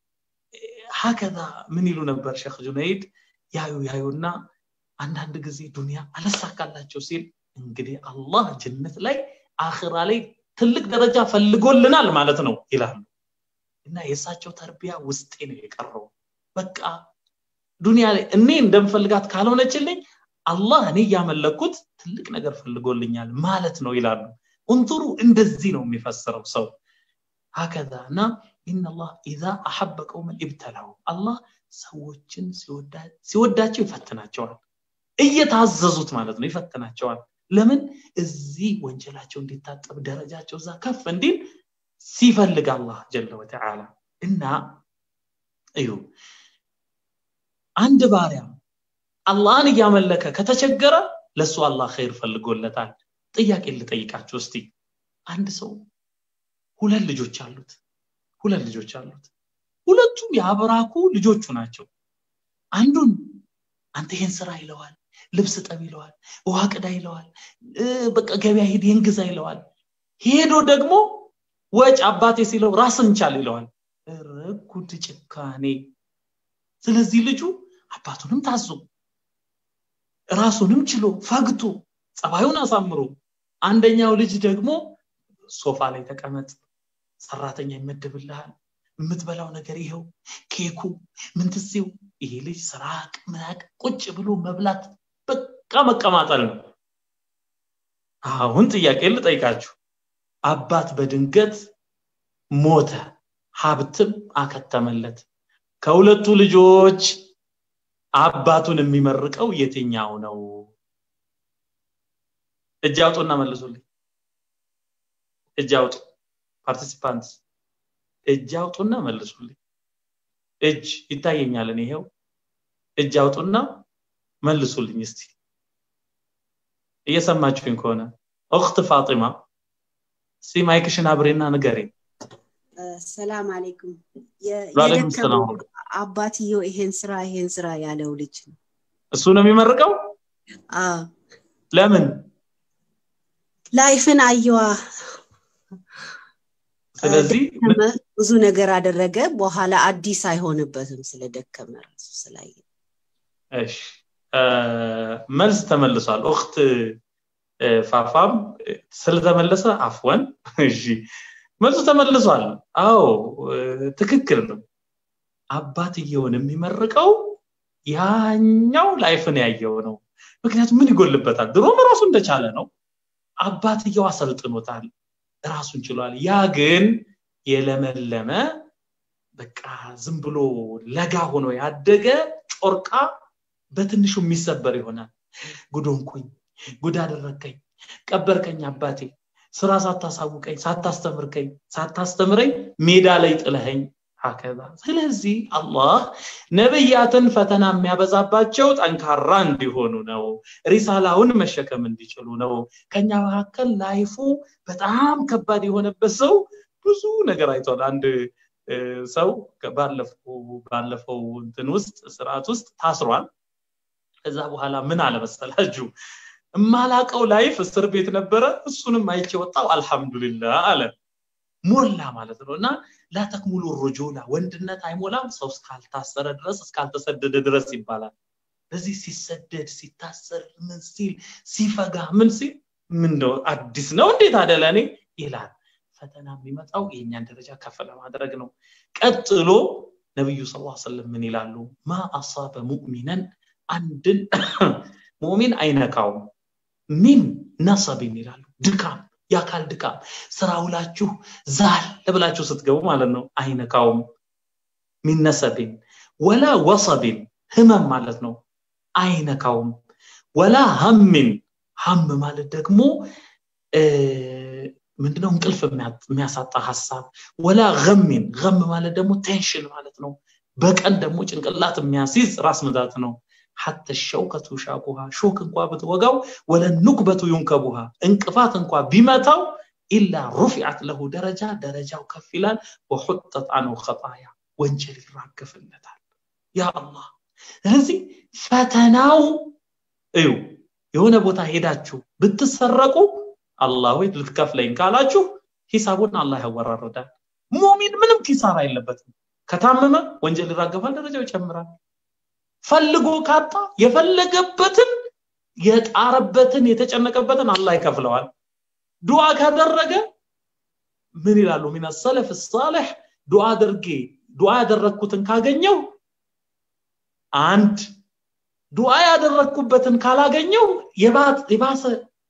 ሀከዛ ምን ይሉ ነበር ሼክ ጁነይድ ያዩ ያዩና አንዳንድ ጊዜ ዱንያ አለሳካላቸው ሲል እንግዲህ አላህ ጀነት ላይ አኽራ ላይ ትልቅ ደረጃ ፈልጎልናል ማለት ነው ይላሉ እና የእሳቸው ተርቢያ ውስጤ ነው የቀረው በቃ ዱንያ ላይ እኔ እንደምፈልጋት ካልሆነችልኝ አላህ እኔ እያመለኩት ትልቅ ነገር ፈልጎልኛል ማለት ነው ይላሉ እንቱሩ እንደዚህ ነው የሚፈስረው ሰው ሀከዛ እና ኢነላህ ኢዛ አሐበ ቀውመን ኢብተላው አላህ ሰዎችን ሲወዳቸው ይፈትናቸዋል እየታዘዙት ማለት ነው ይፈትናቸዋል ለምን እዚህ ወንጀላቸው እንዲታጠብ ደረጃቸው እዛ ከፍ እንዲል ሲፈልግ አላህ ጀለ ወተዓላ እና እዩ አንድ ባሪያ አላህን እያመለከ ከተቸገረ ለሱ አላህ ኸይር ፈልጎለታል ጥያቄ ልጠይቃችሁ እስቲ አንድ ሰው ሁለት ልጆች አሉት ሁለት ልጆች አሉት ሁለቱም የአብራኩ ልጆቹ ናቸው አንዱን አንተ ይሄን ስራ ይለዋል ልብስ ጠብ ይለዋል ውሃ ቅዳ ይለዋል በቃ ገበያ ሄድ ይህን ግዛ ይለዋል ሄዶ ደግሞ ወጭ አባቴ ሲለው ራስን ቻል ይለዋል ረጉድ ጭካኔ ስለዚህ ልጁ አባቱንም ታዞ ራሱንም ችሎ ፈግቶ ጸባዩን አሳምሮ አንደኛው ልጅ ደግሞ ሶፋ ላይ ተቀመጥ ሰራተኛ ይመድብልሃል የምትበላው ነገር ይኸው ኬኩ ምንትሴው ይሄ ልጅ ስራቅ ምናቅ ቁጭ ብሎ መብላት በቃ መቀማጠል ነው አሁን ጥያቄ ልጠይቃችሁ አባት በድንገት ሞተ ሀብትም አከተመለት ከሁለቱ ልጆች አባቱን የሚመርቀው የትኛው ነው እጅ አውጡና መልሱልኝ እጅ አውጡ ፓርቲሲፓንት እጅ አውጡና መልሱልኝ እጅ ይታየኛል ይሄው እጅ አውጡና መልሱልኝ እስቲ እየሰማችሁኝ ከሆነ እክት ፋጢማ እስቲ ማይክሽን አብሬና ንገሬ ሰላም አለይኩም ዋለይኩም ሰላም አባትየው ይሄን ስራ ይሄን ስራ ያለው ልጅ ነው እሱ ነው የሚመርቀው ለምን ላይፍን አየዋ ስለዚህ ብዙ ነገር አደረገ በኋላ አዲስ አይሆንበትም ስለደከመ ራሱ ስላየ እሺ መልስ ተመልሷል ኡክት ፋፋም ስለተመለሰ አፍወን እሺ መልሱ ተመልሷል አዎ ትክክል ነው አባትየውን የሚመርቀው ያኛው ላይፍን ያየው ነው ምክንያቱም ምን ይጎልበታል ድሮም ራሱ እንደቻለ ነው አባትየው አሰልጥኖታል ራሱን ችሏል ያ ግን የለመለመ በቃ ዝም ብሎ ለጋ ሆኖ ያደገ ጮርቃ በትንሹ የሚሰበር ይሆናል ጉዶንኩኝ ጉድ አደረግከኝ ቀበርከኝ አባቴ ስራ ሳታሳውቀኝ ሳታስተምርከኝ ሳታስተምረኝ ሜዳ ላይ ጥለኸኝ ሀከዛ ስለዚህ አላህ ነብያትን ፈተና የሚያበዛባቸው ጠንካራ እንዲሆኑ ነው ሪሳላውን መሸከም እንዲችሉ ነው ከኛ መካከል ላይፉ በጣም ከባድ የሆነበት ሰው ብዙ ነገር አይቷል አንድ ሰው ባለፈው እንትን ውስጥ ስርዓት ውስጥ ታስሯል ከዛ በኋላ ምን አለመሰላችሁ እማላቀው ላይፍ እስር ቤት ነበረ እሱንም አይቼ ወጣው አልহামዱሊላህ አለ ሞላ ማለት ነው እና ላተክሙሉ ሩጁላ ወንድነት አይሞላም ሰው እስካልታሰረ ድረስ እስካልተሰደደ ድረስ ይባላል በዚህ ሲሰደድ ሲታሰር ምን ሲል ሲፈጋ ምን ሲል ምን ነው አዲስ ነው እንዴት አደለ እኔ ይላል ፈተና የሚመጣው የእኛን ደረጃ ከፍ ለማድረግ ነው ቀጥሎ ነብዩ ስ ሰለም ምን ይላሉ ማ አሳበ ሙእሚነን አንድን ሙእሚን አይነካውም ሚን ነሰብን ይላሉ ድካም የአካል ድካም ስራ ውላችሁ ዛል ብላችሁ ስትገቡ ማለት ነው አይነካውም ሚነሰብን ወላ ወሰብን ህመም ማለት ነው አይነካውም ወላ ሀምን ሀም ማለት ደግሞ ምንድነው እንቅልፍ የሚያሳጣ ሀሳብ ወላ ገሚን ገም ማለት ደግሞ ቴንሽን ማለት ነው በቀን ደግሞ ጭንቅላት የሚያስይዝ ራስ ምታት ነው حتى الشوكة شاكها شوك انكوا بتوقعو ولا النكبة ينكبها انقفات انكوا بمتاو إلا رفعت له درجة درجة وكفلان وحطت عنه خطايا وانجل الراكف النتال يا الله ስለዚህ ፈተናው እዩ የሆነ ቦታ ሄዳችሁ ብትሰረቁ አላህ ወይ ልትከፍለኝ ካላችሁ ሂሳቡን አላህ ያወራርዳል ሙሚን ምንም ኪሳራ የለበትም ከታመመ ወንጀል ይራገፋል ደረጃው ይጨምራል ፈልጎ ካጣ የፈለገበትን የጣረበትን የተጨነቀበትን አላህ ይከፍለዋል ዱዓ ካደረገ ምን ይላሉ ሚን ሰለፍ ሳሌሕ ዱዓ አድርጌ ዱዓ ያደረግኩትን ካገኘው አንድ ዱዓ ያደረግኩበትን ካላገኘው የባሰ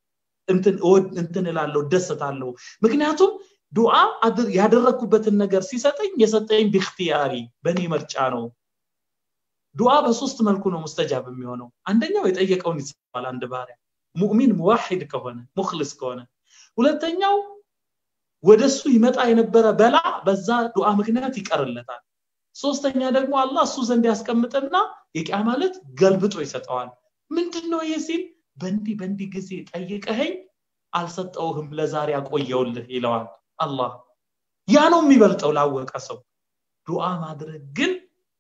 እንትን እላለሁ ደሰታለሁ ምክንያቱም ዱዓ ያደረግኩበትን ነገር ሲሰጠኝ የሰጠኝ ቢክትያሪ በእኔ ምርጫ ነው ዱዓ በሶስት መልኩ ነው ሙስተጃብ የሚሆነው አንደኛው የጠየቀውን ይሰማል አንድ ባሪያ ሙእሚን ሙዋሂድ ከሆነ ሙክልስ ከሆነ ሁለተኛው ወደሱ ይመጣ የነበረ በላ በዛ ዱዓ ምክንያት ይቀርለታል ሶስተኛ ደግሞ አላህ እሱ ዘንድ ያስቀምጥና የቂያ ማለት ገልብጦ ይሰጠዋል ምንድነው ይህ ሲል በእንዲህ በእንዲህ ጊዜ ጠይቀኸኝ አልሰጠውህም ለዛሬ አቆየውልህ ይለዋል አላህ ያ ነው የሚበልጠው ላወቀ ሰው ዱዓ ማድረግ ግን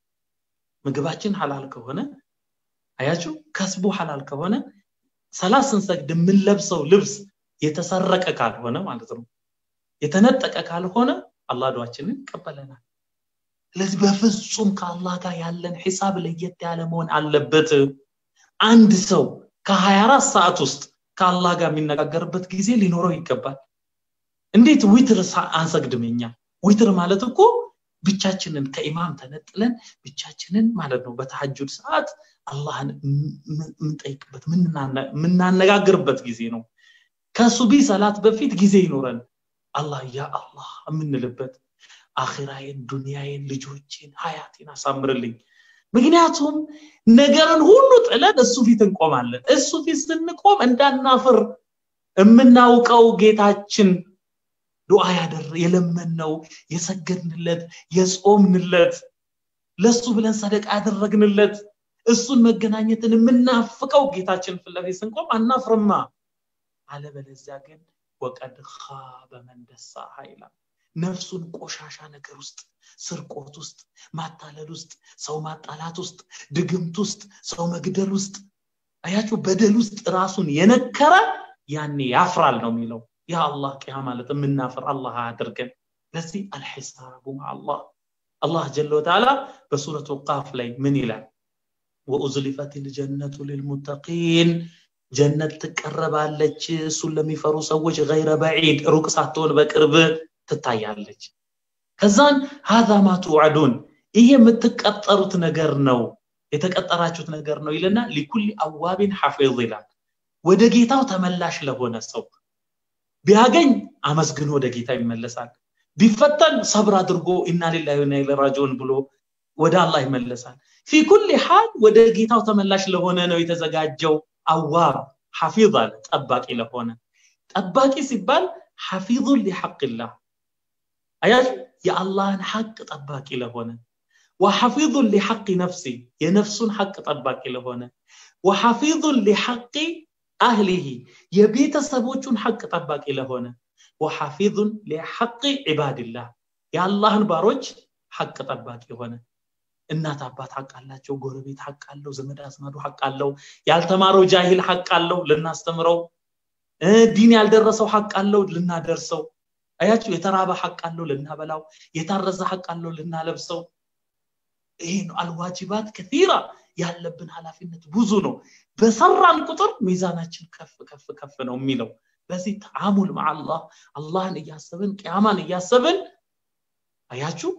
ምግባችን ሐላል ከሆነ አያችሁ ከስቡ ሐላል ከሆነ ሰላት ስንሰግድ የምንለብሰው ልብስ የተሰረቀ ካልሆነ ማለት ነው የተነጠቀ ካልሆነ አላህ ዱዓችንን ይቀበለናል ስለዚህ በፍጹም ከአላህ ጋር ያለን ሂሳብ ለየት ያለ መሆን አለበት አንድ ሰው ከ24 ሰዓት ውስጥ ከአላህ ጋር የሚነጋገርበት ጊዜ ሊኖረው ይገባል እንዴት ዊትር አንሰግድም እኛ ዊትር ማለት እኮ ብቻችንን ከኢማም ተነጥለን ብቻችንን ማለት ነው በተሐጁድ ሰዓት አላህን የምንጠይቅበት የምናነጋግርበት ጊዜ ነው ከሱቢ ሰላት በፊት ጊዜ ይኖረን አላህ ያ አላህ የምንልበት አኺራዬን ዱንያዬን ልጆቼን ሀያቴን አሳምርልኝ ምክንያቱም ነገርን ሁሉ ጥለን እሱ ፊት እንቆማለን እሱ ፊት ስንቆም እንዳናፍር የምናውቀው ጌታችን ዱዓ ያደር የለመንነው የሰገድንለት የጾምንለት ለሱ ብለን ሰደቃ ያደረግንለት እሱን መገናኘትን የምናፍቀው ጌታችን ፍለፊት ስንቆም አናፍርማ አለበለዚያ ግን ወቀድ ኻበ መን ደሳሃ ይላል ነፍሱን ቆሻሻ ነገር ውስጥ ስርቆት ውስጥ ማታለል ውስጥ ሰው ማጣላት ውስጥ ድግምት ውስጥ ሰው መግደል ውስጥ አያችሁ በደል ውስጥ ራሱን የነከረ ያኔ ያፍራል ነው የሚለው ያ አላህ ቂያ ማለት የምናፍር አላህ አድርገን ለዚህ አልሒሳቡ ማአላህ አላህ ጀለ ወተዓላ በሱረቱ ቃፍ ላይ ምን ይላል ወኡዝሊፈት ልጀነቱ ልልሙተቂን ጀነት ትቀረባለች እሱን ለሚፈሩ ሰዎች ገይረ በዒድ ሩቅ ሳትሆን በቅርብ ትታያለች ከዛን ሀዛ ማ ትውዓዱን ይሄ የምትቀጠሩት ነገር ነው የተቀጠራችሁት ነገር ነው ይልና ሊኩል አዋቢን ሐፊዝ ይላል ወደ ጌታው ተመላሽ ለሆነ ሰው ቢያገኝ አመስግኖ ወደ ጌታ ይመለሳል ቢፈተን ሰብር አድርጎ ኢና ሊላሂ ወኢና ኢለይሂ ራጂዑን ብሎ ወደ አላህ ይመለሳል ፊ ኩል ሓል ወደ ጌታው ተመላሽ ለሆነ ነው የተዘጋጀው አዋብ ሐፊዝ አለ ጠባቂ ለሆነ ጠባቂ ሲባል ሐፊዙን ሊሐቅላህ አያሽ የአላህን ሐቅ ጠባቂ ለሆነ ወሐፊዙን ሊሐቅ ነፍሲ የነፍሱን ሐቅ ጠባቂ ለሆነ ወሐፊዙን ሊሐቅ አህሊሂ የቤተሰቦቹን ሐቅ ጠባቂ ለሆነ ወሐፊዙን ሊሐቅ ዒባድላህ የአላህን ባሮች ሐቅ ጠባቂ የሆነ እናት አባት ሐቅ አላቸው ጎረቤት ሐቅ አለው ዘመድ አዝማዱ ሐቅ አለው ያልተማረው ጃሂል ሐቅ አለው ልናስተምረው ዲን ያልደረሰው ሐቅ አለው ልናደርሰው አያችሁ የተራበ ሐቅ አለው ልናበላው የታረዘ ሐቅ አለው ልናለብሰው ይሄ ነው አልዋጅባት ከቲራ ያለብን ኃላፊነት ብዙ ነው በሰራን ቁጥር ሚዛናችን ከፍ ከፍ ከፍ ነው የሚለው በዚህ ተዓሙል ማአላህ አላህን እያሰብን ቅያማን እያሰብን አያችሁ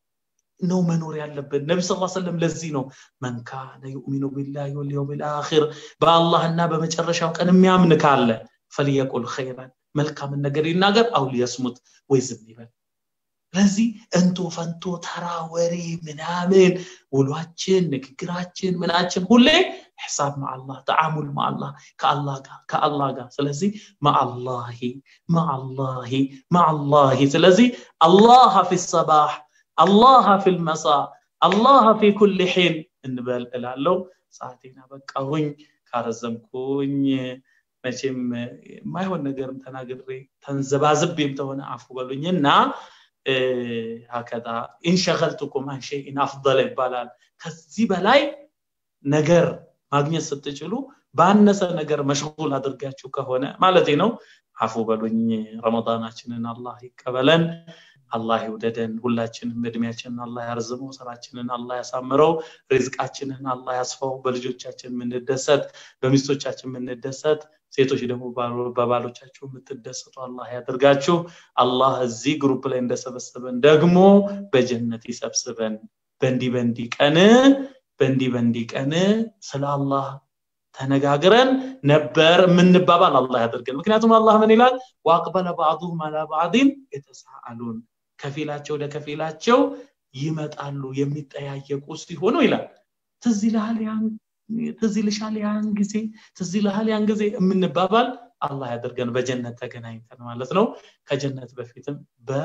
ነው መኖር ያለብን ነቢ ስ ሰለም ለዚህ ነው መን ካነ ዩእሚኑ ቢላህ ወልየውም ልአኪር በአላህና በመጨረሻው ቀን የሚያምን ካለ ፈልየቁል ኸይራን መልካምን ነገር ይናገር አው ሊየስሙት ወይ ዝም ይበል ስለዚህ እንቶ ፈንቶ ተራ ወሬ ምናምን ውሏችን ንግግራችን ምናችን ሁሌ ሕሳብ ማአላህ ተዓሙል ማአላህ ከአላህ ጋር ከአላህ ጋር ስለዚህ ማአላሂ ማአላሂ ማአላሂ ስለዚህ አላህ ፊ ሰባህ አላህ ፊ ልመሳ አላህ ፊ ኩል ሒን እንበል እላለው ሰዓቴና በቃሁኝ ካረዘምኩኝ መቼም የማይሆን ነገርም ተናግሬ ተንዘባዝቤም ተሆነ አፉ በሉኝና ሀከዛ ኢንሸገልቱኩም አን ሸይን አፍضለ ይባላል ከዚህ በላይ ነገር ማግኘት ስትችሉ ባነሰ ነገር መሽጉል አድርጋችሁ ከሆነ ማለት ነው አፉ በሉኝ ረመዳናችንን አላህ ይቀበለን አላህ ይውደደን ሁላችንም እድሜያችንን አላህ ያርዝመው ስራችንን አላህ ያሳምረው ሪዝቃችንን አላህ ያስፋው በልጆቻችን የምንደሰት በሚስቶቻችን የምንደሰት ሴቶች ደግሞ በባሎቻችሁ የምትደሰቱ አላህ ያደርጋችሁ አላህ እዚህ ግሩፕ ላይ እንደሰበሰበን ደግሞ በጀነት ይሰብስበን በእንዲ በእንዲ ቀን በእንዲ በእንዲ ቀን ስለ አላህ ተነጋግረን ነበር የምንባባል አላህ ያደርገን ምክንያቱም አላህ ምን ይላል ወአቅበለ ባዕዱሁም አላ ባዕድን የተሳአሉን ከፊላቸው ለከፊላቸው ይመጣሉ የሚጠያየቁ ሲሆኑ ይላል ትዝ ይልሃል ያን ትዝ ይልሻል ያን ጊዜ ትዝ ይልሃል ያን ጊዜ የምንባባል አላህ ያደርገን በጀነት ተገናኝተን ማለት ነው ከጀነት በፊትም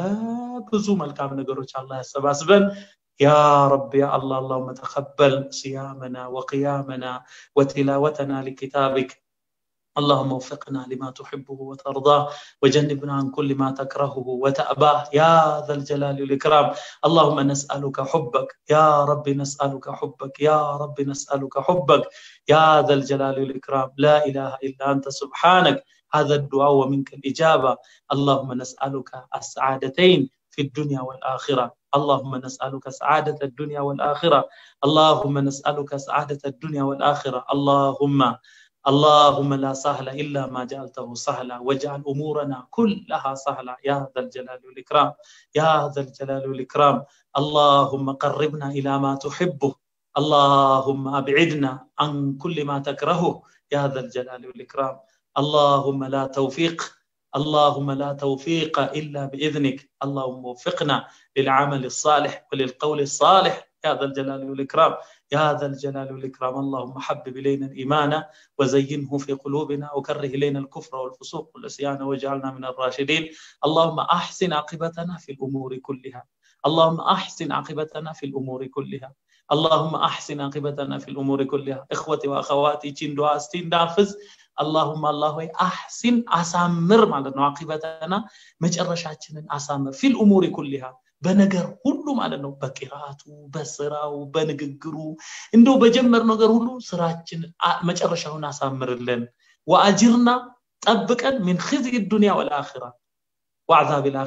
በብዙ መልካም ነገሮች አላህ ያሰባስበን يا رب يا الله اللهم تقبل صيامنا وقيامنا وتلاوتنا لكتابك اللهم وفقنا لما تحبه وترضاه وجنبنا عن كل ما تكرهه وتأباه يا ذا الجلال والإكرام اللهم نسألك حبك يا رب نسألك حبك يا رب نسألك حبك يا ذا الجلال والإكرام لا إله إلا أنت سبحانك هذا الدعاء ومنك الإجابة اللهم نسألك السعادتين في الدنيا والآخرة اللهم نسألك سعادة الدنيا والآخرة اللهم نسألك سعادة الدنيا والآخرة اللهم اللهم لا سهل إلا ما جعلته سهلا واجعل أمورنا كلها سهلة يا ذا الجلال والإكرام يا ذا الجلال والإكرام اللهم قربنا إلى ما تحبه اللهم أبعدنا عن كل ما تكرهه يا ذا الجلال والإكرام اللهم لا توفيق اللهم لا توفيق إلا بإذنك اللهم وفقنا للعمل الصالح وللقول الصالح يا ذا الجلال والإكرام يا ذا الجلال والإكرام اللهم حبب إلينا الإيمان وزينه في قلوبنا وكره إلينا الكفر والفسوق والعصيان واجعلنا من الراشدين اللهم أحسن عاقبتنا في الأمور كلها اللهم أحسن عاقبتنا في الأمور كلها اللهم أحسن عاقبتنا في الأمور كلها إخوتي وأخواتي تشين دعاء ستين دافز اللهم الله أحسن أسامر ማለት ነው عاقبتنا መጨረሻችንን አሳምር في الأمور كلها በነገር ሁሉ ማለት ነው በቂራቱ በስራው በንግግሩ እንደው በጀመር ነገር ሁሉ ስራችን መጨረሻውን አሳምርልን ወአጅርና ጠብቀን من خزي الدنيا والآخرة وعذاب الآخرة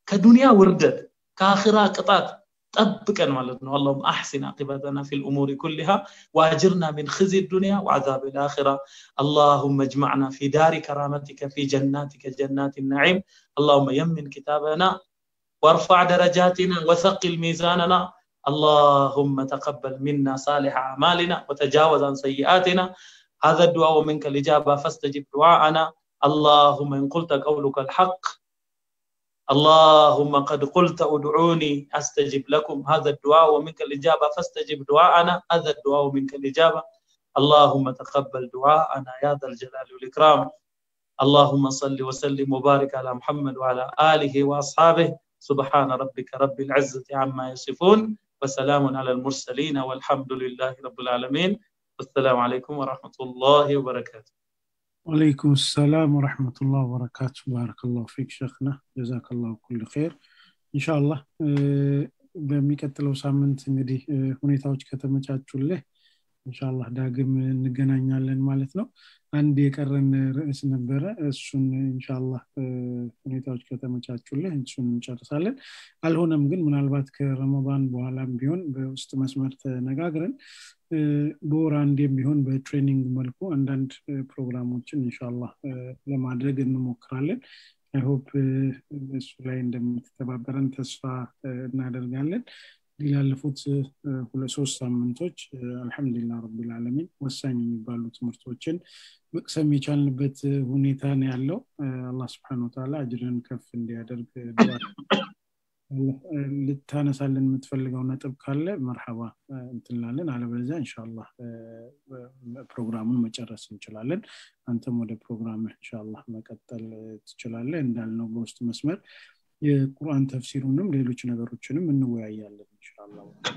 ከዱንያ ውርደት ከአኺራ ቅጣት ጠብቀን ማለት ነው اللهم احسن عاقبتنا في الامور كلها واجرنا من خزي الدنيا وعذاب الاخره اللهم اجمعنا في دار كرامتك في جناتك جنات النعيم اللهم يمن كتابنا وارفع درجاتنا وثقل ميزاننا اللهم تقبل منا صالح اعمالنا وتجاوز عن سيئاتنا هذا الدعاء منك الاجابه فاستجب دعاءنا اللهم ان قلت قولك الحق اللهم قد قلت ادعوني استجب لكم هذا الدعاء ومنك الاجابه فاستجب دعاءنا هذا الدعاء ومنك الاجابه اللهم تقبل دعاءنا يا ذا الجلال والاكرام اللهم صل وسلم وبارك على محمد وعلى اله واصحابه سبحان ربك رب العزه عما يصفون وسلام على المرسلين والحمد لله رب العالمين والسلام عليكم ورحمه الله وبركاته ወአለይኩም ሰላም ወረሕመቱላህ ወበረካቱ ባረከላሁ ፊክ ሸክና ጀዛከላሁ ኩል ኸይር ኢንሻአላህ በሚቀጥለው ሳምንት እንግዲህ ሁኔታዎች ከተመቻቹልህ ኢንሻአላህ ዳግም እንገናኛለን ማለት ነው አንድ የቀረን ርዕስ ነበረ እሱን ኢንሻአላህ ሁኔታዎች ከተመቻቹልህ እሱን እንጨርሳለን አልሆነም ግን ምናልባት ከረመዳን በኋላም ቢሆን በውስጥ መስመር ተነጋግረን በወር አንዴም ቢሆን በትሬኒንግ መልኩ አንዳንድ ፕሮግራሞችን ኢንሻአላህ ለማድረግ እንሞክራለን አይሆፕ እሱ ላይ እንደምትተባበረን ተስፋ እናደርጋለን ላለፉት ሁለት ሶስት ሳምንቶች አልሐምዱሊላ ረቢልዓለሚን ወሳኝ የሚባሉ ትምህርቶችን መቅሰም የቻልንበት ሁኔታ ነው ያለው አላህ ስብሓን ወተላ አጅርን ከፍ እንዲያደርግ ልታነሳልን የምትፈልገው ነጥብ ካለ መርሐባ እንትንላለን አለበለዚያ እንሻላ ፕሮግራሙን መጨረስ እንችላለን አንተም ወደ ፕሮግራም እንሻላ መቀጠል ትችላለ እንዳልነው በውስጥ መስመር የቁርአን ተፍሲሩንም ሌሎች ነገሮችንም እንወያያለን እንሻላ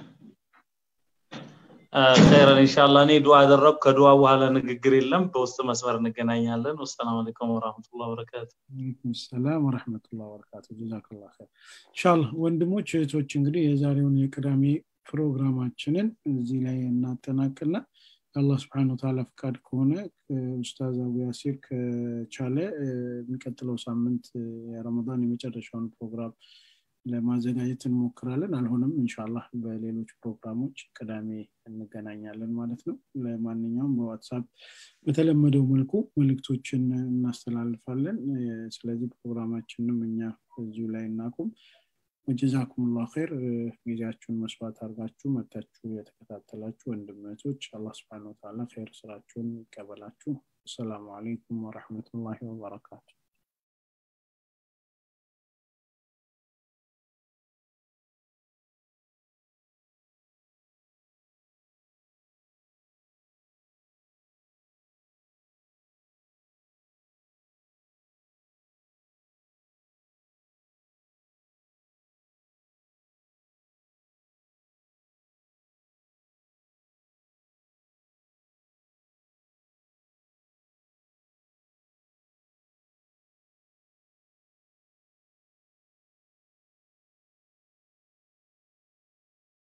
ኸይረን ኢንሻአላህ እኔ ዱዓ አደረግኩ ከዱዓ በኋላ ንግግር የለም በውስጥ መስመር እንገናኛለን ወሰላም አለይኩም ወራህመቱላ ወበረካቱ አለይኩም ሰላም ወረሕመቱላ ወበረካቱ ጀዛክላ ኸይር ኢንሻአላህ ወንድሞች እህቶች እንግዲህ የዛሬውን የቅዳሜ ፕሮግራማችንን እዚህ ላይ እናጠናቅና አላህ ስብሓን ወተላ ፍቃድ ከሆነ ኡስታዝ አቡ ያሲር ከቻለ የሚቀጥለው ሳምንት የረመዳን የመጨረሻውን ፕሮግራም ለማዘጋጀት እንሞክራለን አልሆነም እንሻላህ በሌሎች ፕሮግራሞች ቅዳሜ እንገናኛለን ማለት ነው ለማንኛውም በዋትሳፕ በተለመደው መልኩ መልእክቶችን እናስተላልፋለን ስለዚህ ፕሮግራማችንም እኛ እዚሁ ላይ እናቁም ወጀዛኩም ላ ር ጊዜያችሁን መስዋዕት አድርጋችሁ መታችሁ የተከታተላችሁ ወንድመቶች አላህ ስብን ወተላ ር ስራችሁን ይቀበላችሁ አሰላሙ አለይኩም ወረሕመቱላሂ ወበረካቱ